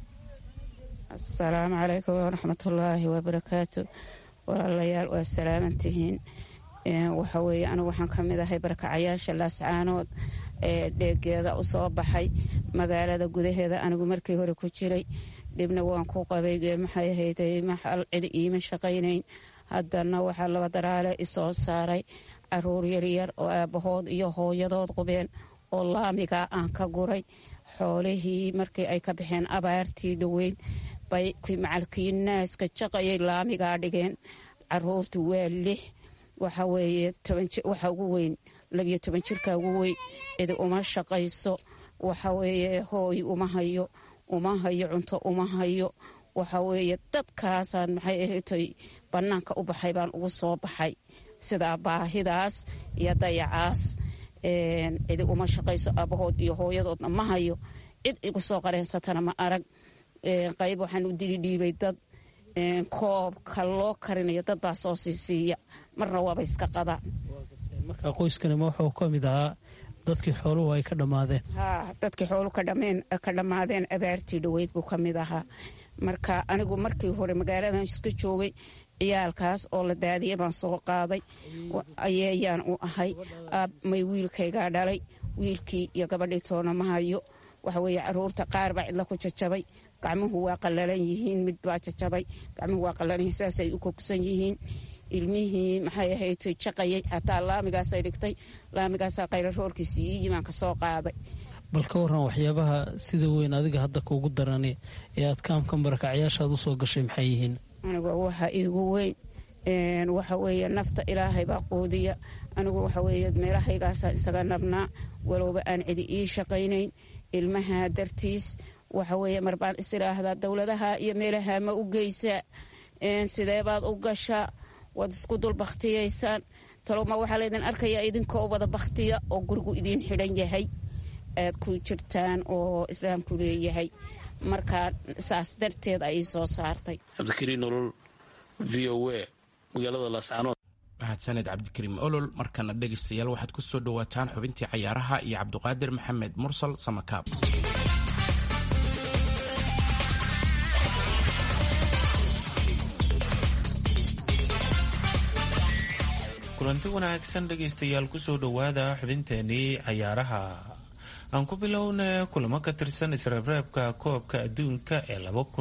asalaamu calaykum waraxmatullaahi wabarakaatu walaalayaal waa salaamantihiin waxa weeye anigu waxaan ka mid ahay barakacayaasha laascaanood ee dheegeeda u soo baxay magaalada gudaheeda anigu markii hore ku jiray dhibna waan ku qabay maxay ahayd maxal cid iima shaqaynayn haddana waxaa laba daraale isoo saaray caruur yaryar oo aabbahood iyo hooyadood qubeen oo laamigaa aan ka guray xoolihii markii ay ka baxeen abaartii dhoweyn bay macalkii naaska jaqayay laamigaa dhigeen caruurtu waa lix waxa weeye waxa ugu weyn labiyo toban jirka ugu weyn cidi uma shaqayso waxa weeye hooy uma hayo uma hayo cunto uma hayo waxa weeye dadkaasaan maxay ahatay bannaanka u baxay baan ugu soo baxay sidaa baahidaas iyo dayacaas cidi uma shaqayso aabahood iyo hooyadoodna ma hayo cid igu soo qareensatana ma arag qayb waxaan u dili dhiibay dad koobka loo karinayo dad baa soo siisiiya marna waaba iska qadaan marka qoyskanima wuxuu ka mid ahaa dadkii xooluhu ay ka dhammaadeen haa dadkii xoolu ka dhammaadeen abaartii dhoweyd buu ka mid ahaa marka anigu markii hore magaaladan iska joogay ciyaalkaas oo la daadiyay baan soo qaaday ayeeyaan u ahay may wiilkaygaa dhalay wiilkii iyo gabadhii toona ma hayo waxa weeye caruurta qaar baa cidla ku jajabay gacmuhu waa qallalan yihiin mid baa jajabay gacmuhu waa qallalan yihiin saasay u kogsan yihiin ilmihii maxay ahayd jaqayay xataa laamigaasay dhigtay laamigaasaa qayla roorkiisa ii yimaan ka soo qaaday bal ka waran waxyaabaha sida weyn adiga hadda kuugu darani ee aad kaamkan barakacyaashaad usoo gashay maxay yihiin anigu waxa iigu weyn waxa weeye nafta ilaahay baa quudiya anigu waxa weeye meelahaygaasaan isaga nabnaa walowba aan cidi ii shaqaynayn ilmaha dartiis waxa weeye marbaan is idhaahdaa dowladaha iyo meelaha ma u geysaa sidee baad u gashaa waad isku dul bakhtiyaysaan talowma waxaa laydin arkayaa idinkoo wada bakhtiya oo gurigu idiin xidhan yahay aad ku jirtaan oo islaamku leeyahay markaa saas darteed ay soo saartay cabdikariin olol v o a magaalada laascaanood mahadsaned cabdikariim olol markana dhegaystayaal waxaad ku soo dhowaataan xubintii cayaaraha iyo cabdiqaadir maxamed mursal samakaab kulanti wanaagsan dhegaystayaal kusoo dhowaada xubinteenii cayaaraha aan ku bilowna kulamo ka tirsan isreebreebka koobka adduunka ee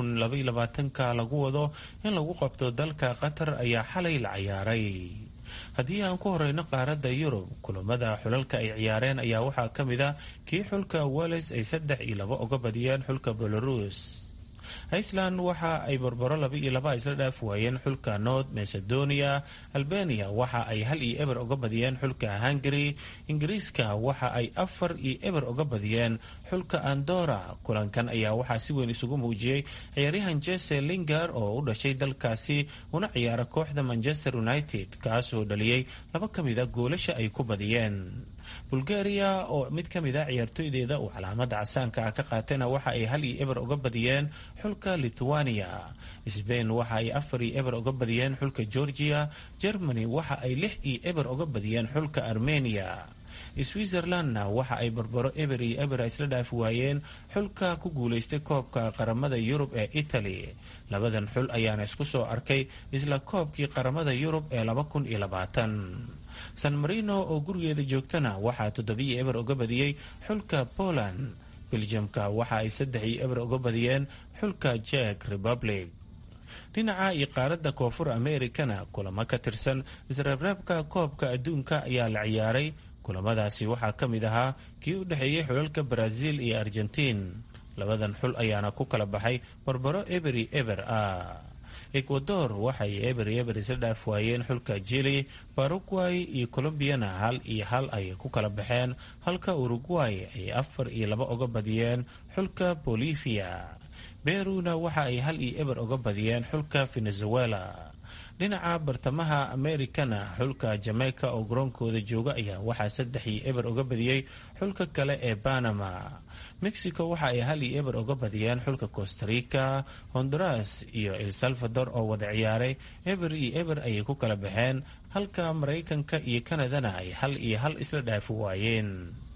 ka lagu wado in lagu qabto dalka qatar ayaa xalay la ciyaaray haddii aan ku horeyno qaaradda yurub kulamada xulalka ay ciyaareen ayaa waxaa ka mid a kii xulka wales ay saddex iyo laba uga badiyeen xulka belarus iceland waxa ay barbaro laba iyo laba isla dhaaf waayeen xulka north macedonia albania waxa ay hal iyo eber uga badiyeen xulka hungary ingiriiska waxa ay afar iyo eber uga badiyeen xulka andora kulankan ayaa waxaa si weyn isugu muujiyey ciyaaryahan jese lingar oo u dhashay dalkaasi una ciyaara kooxda manchester united kaasoo dhaliyey laba ka mida goolasha ay ku badiyeen bulgaria oo mid ka mid a ciyaartooydeeda uu calaamada casaanka ah ka qaatayna waxa ay hal iyo eber uga badiyeen xulka lithuania sbain waxa ay afar iyo eber uga badiyeen xulka georgia germany waxa ay lix iyo eber uga badiyeen xulka armenia switzerlandna waxa ay barbaro eber iyo eber isla dhaafi waayeen xulka ku guulaystay koobka qaramada yurub ee italy labadan xul ayaana isku soo arkay isla koobkii qaramada yurub ee laba kun iyo labaatan san marino oo gurigeeda joogtana waxaa toddobiyo eber uga badiyey xulka poland beljamka waxa ay saddex iyo eber uga badiyeen xulka jek republic dhinaca iyo qaaradda koonfur amerikana kulamo ka tirsan isreebreebka koobka adduunka ayaa la ciyaaray kulamadaasi waxaa ka mid ahaa kii u dhexeeyey xulalka brazil iyo argentiin labadan xul ayaana ku kala baxay barbaro eberi eber ah ecuador waxay eberi eber isla dhaaf waayeen xulka jili baruguay iyo colombiyana hal iyo hal ay ku kala baxeen halka uruguay ay afar iyo laba uga badiyeen xulka bolivia beruna waxa ay hal iyo eber uga badiyeen xulka venezuela dhinaca bartamaha amerikana xulka jamaica oo garoonkooda jooga ayaa waxaa saddex iyo eber uga badiyey xulka kale ee banama mexico waxa ay hal iyo eber uga badiyeen xulka costarica honduras iyo el salvador oo wada ciyaaray eber iyo eber ayay ku kala baxeen halka maraykanka iyo kanadana ay hal iyo hal isla dhaafi waayeen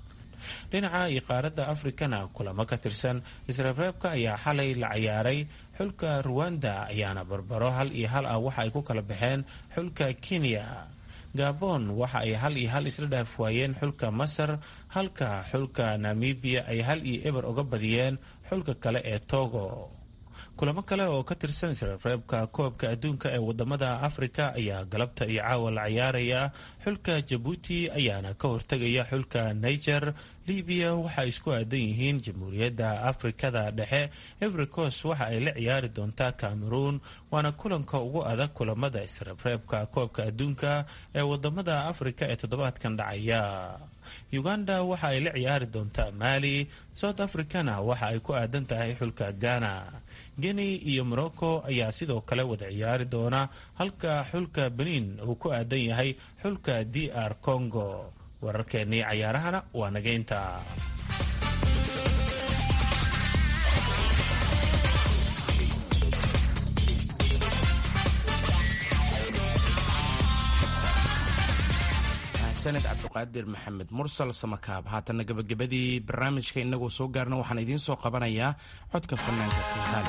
dhinaca iyo qaaradda afrikana kulamo ka tirsan isreebreebka ayaa xalay la ciyaaray xulka ruwanda ayaana barbaro hal iyo hal ah waxa ay ku kala baxeen xulka kenya gabon waxa ay hal iyo hal isla dhaaf waayeen xulka masar halka xulka namibiya ay hal iyo eber uga badiyeen xulka kale ee togo kulamo kale oo ka tirsan isreebreebka koobka adduunka ee wadamada afrika ayaa galabta iyo caawa la ciyaaraya xulka jabuuti ayaana ka hortegaya xulka niger libiya waxay isku aadan yihiin jamhuuriyadda afrikada dhexe evericos waxa ay la ciyaari doontaa cameroon waana kulanka ugu adag kulamada isreebreebka koobka adduunka ee wadamada afrika ee toddobaadkan dhacaya uganda waxa ay la ciyaari doontaa mali south africana waxa ay ku aadan tahay xulka ghana guinea iyo morocco ayaa sidoo kale wada ciyaari doona halka xulka benin uu ku aadan yahay xulka d r congo wararkeennii cayaarahana waa nageynta sanad cabdiqaadir maxamed mursal samakaab haatanna gabagabadii barnaamijka inagoo soo gaarna waxaan idiin soo qabanayaa codka fanaanka kiihaali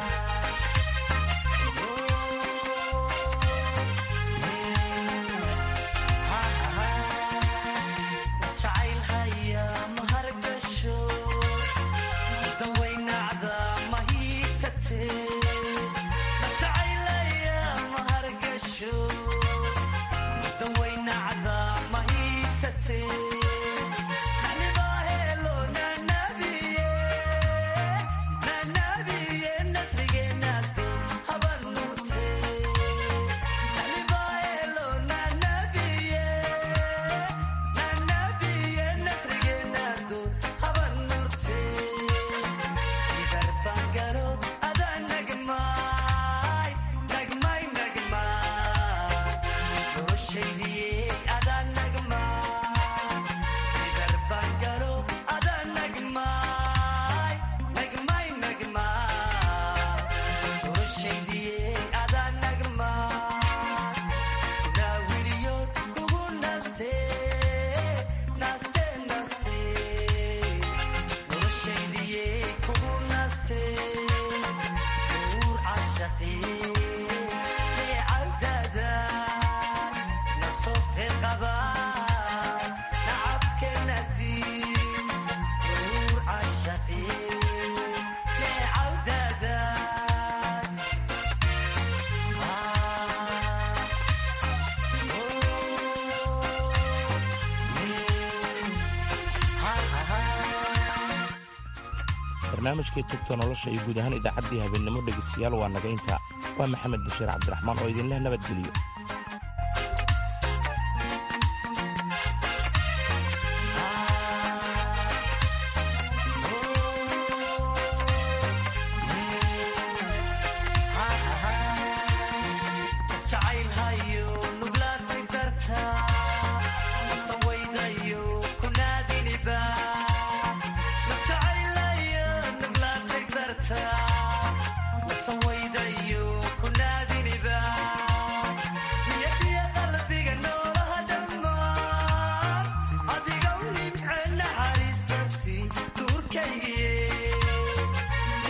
barnaamijkii tubta nolosha iyo guud ahaan idaacaddii habeennimo dhegaystayaal waa naga inta waa maxamed bashiir cabdiraxmaan oo idinleh nabadgeliyo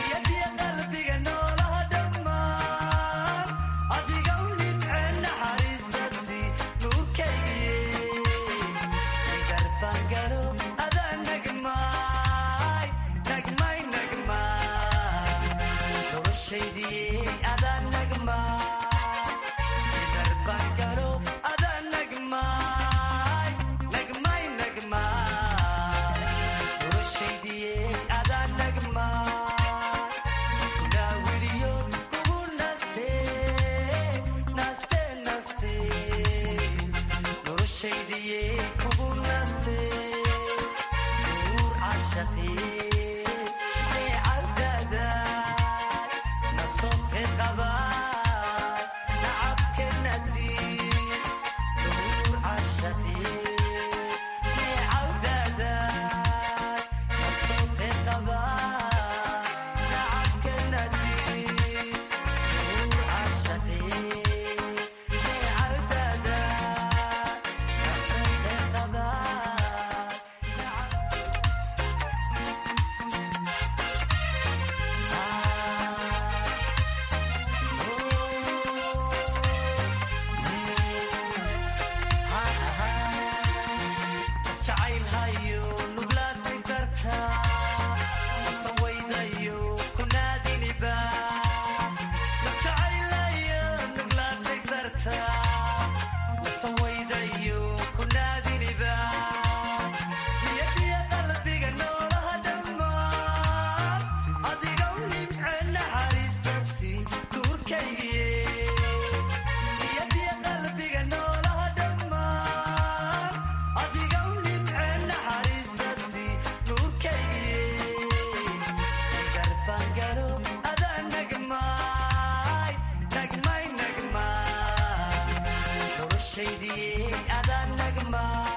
qalbiga noolaha dhammaan adiga u nimceen naxariis noloshaydii adaan nagmaa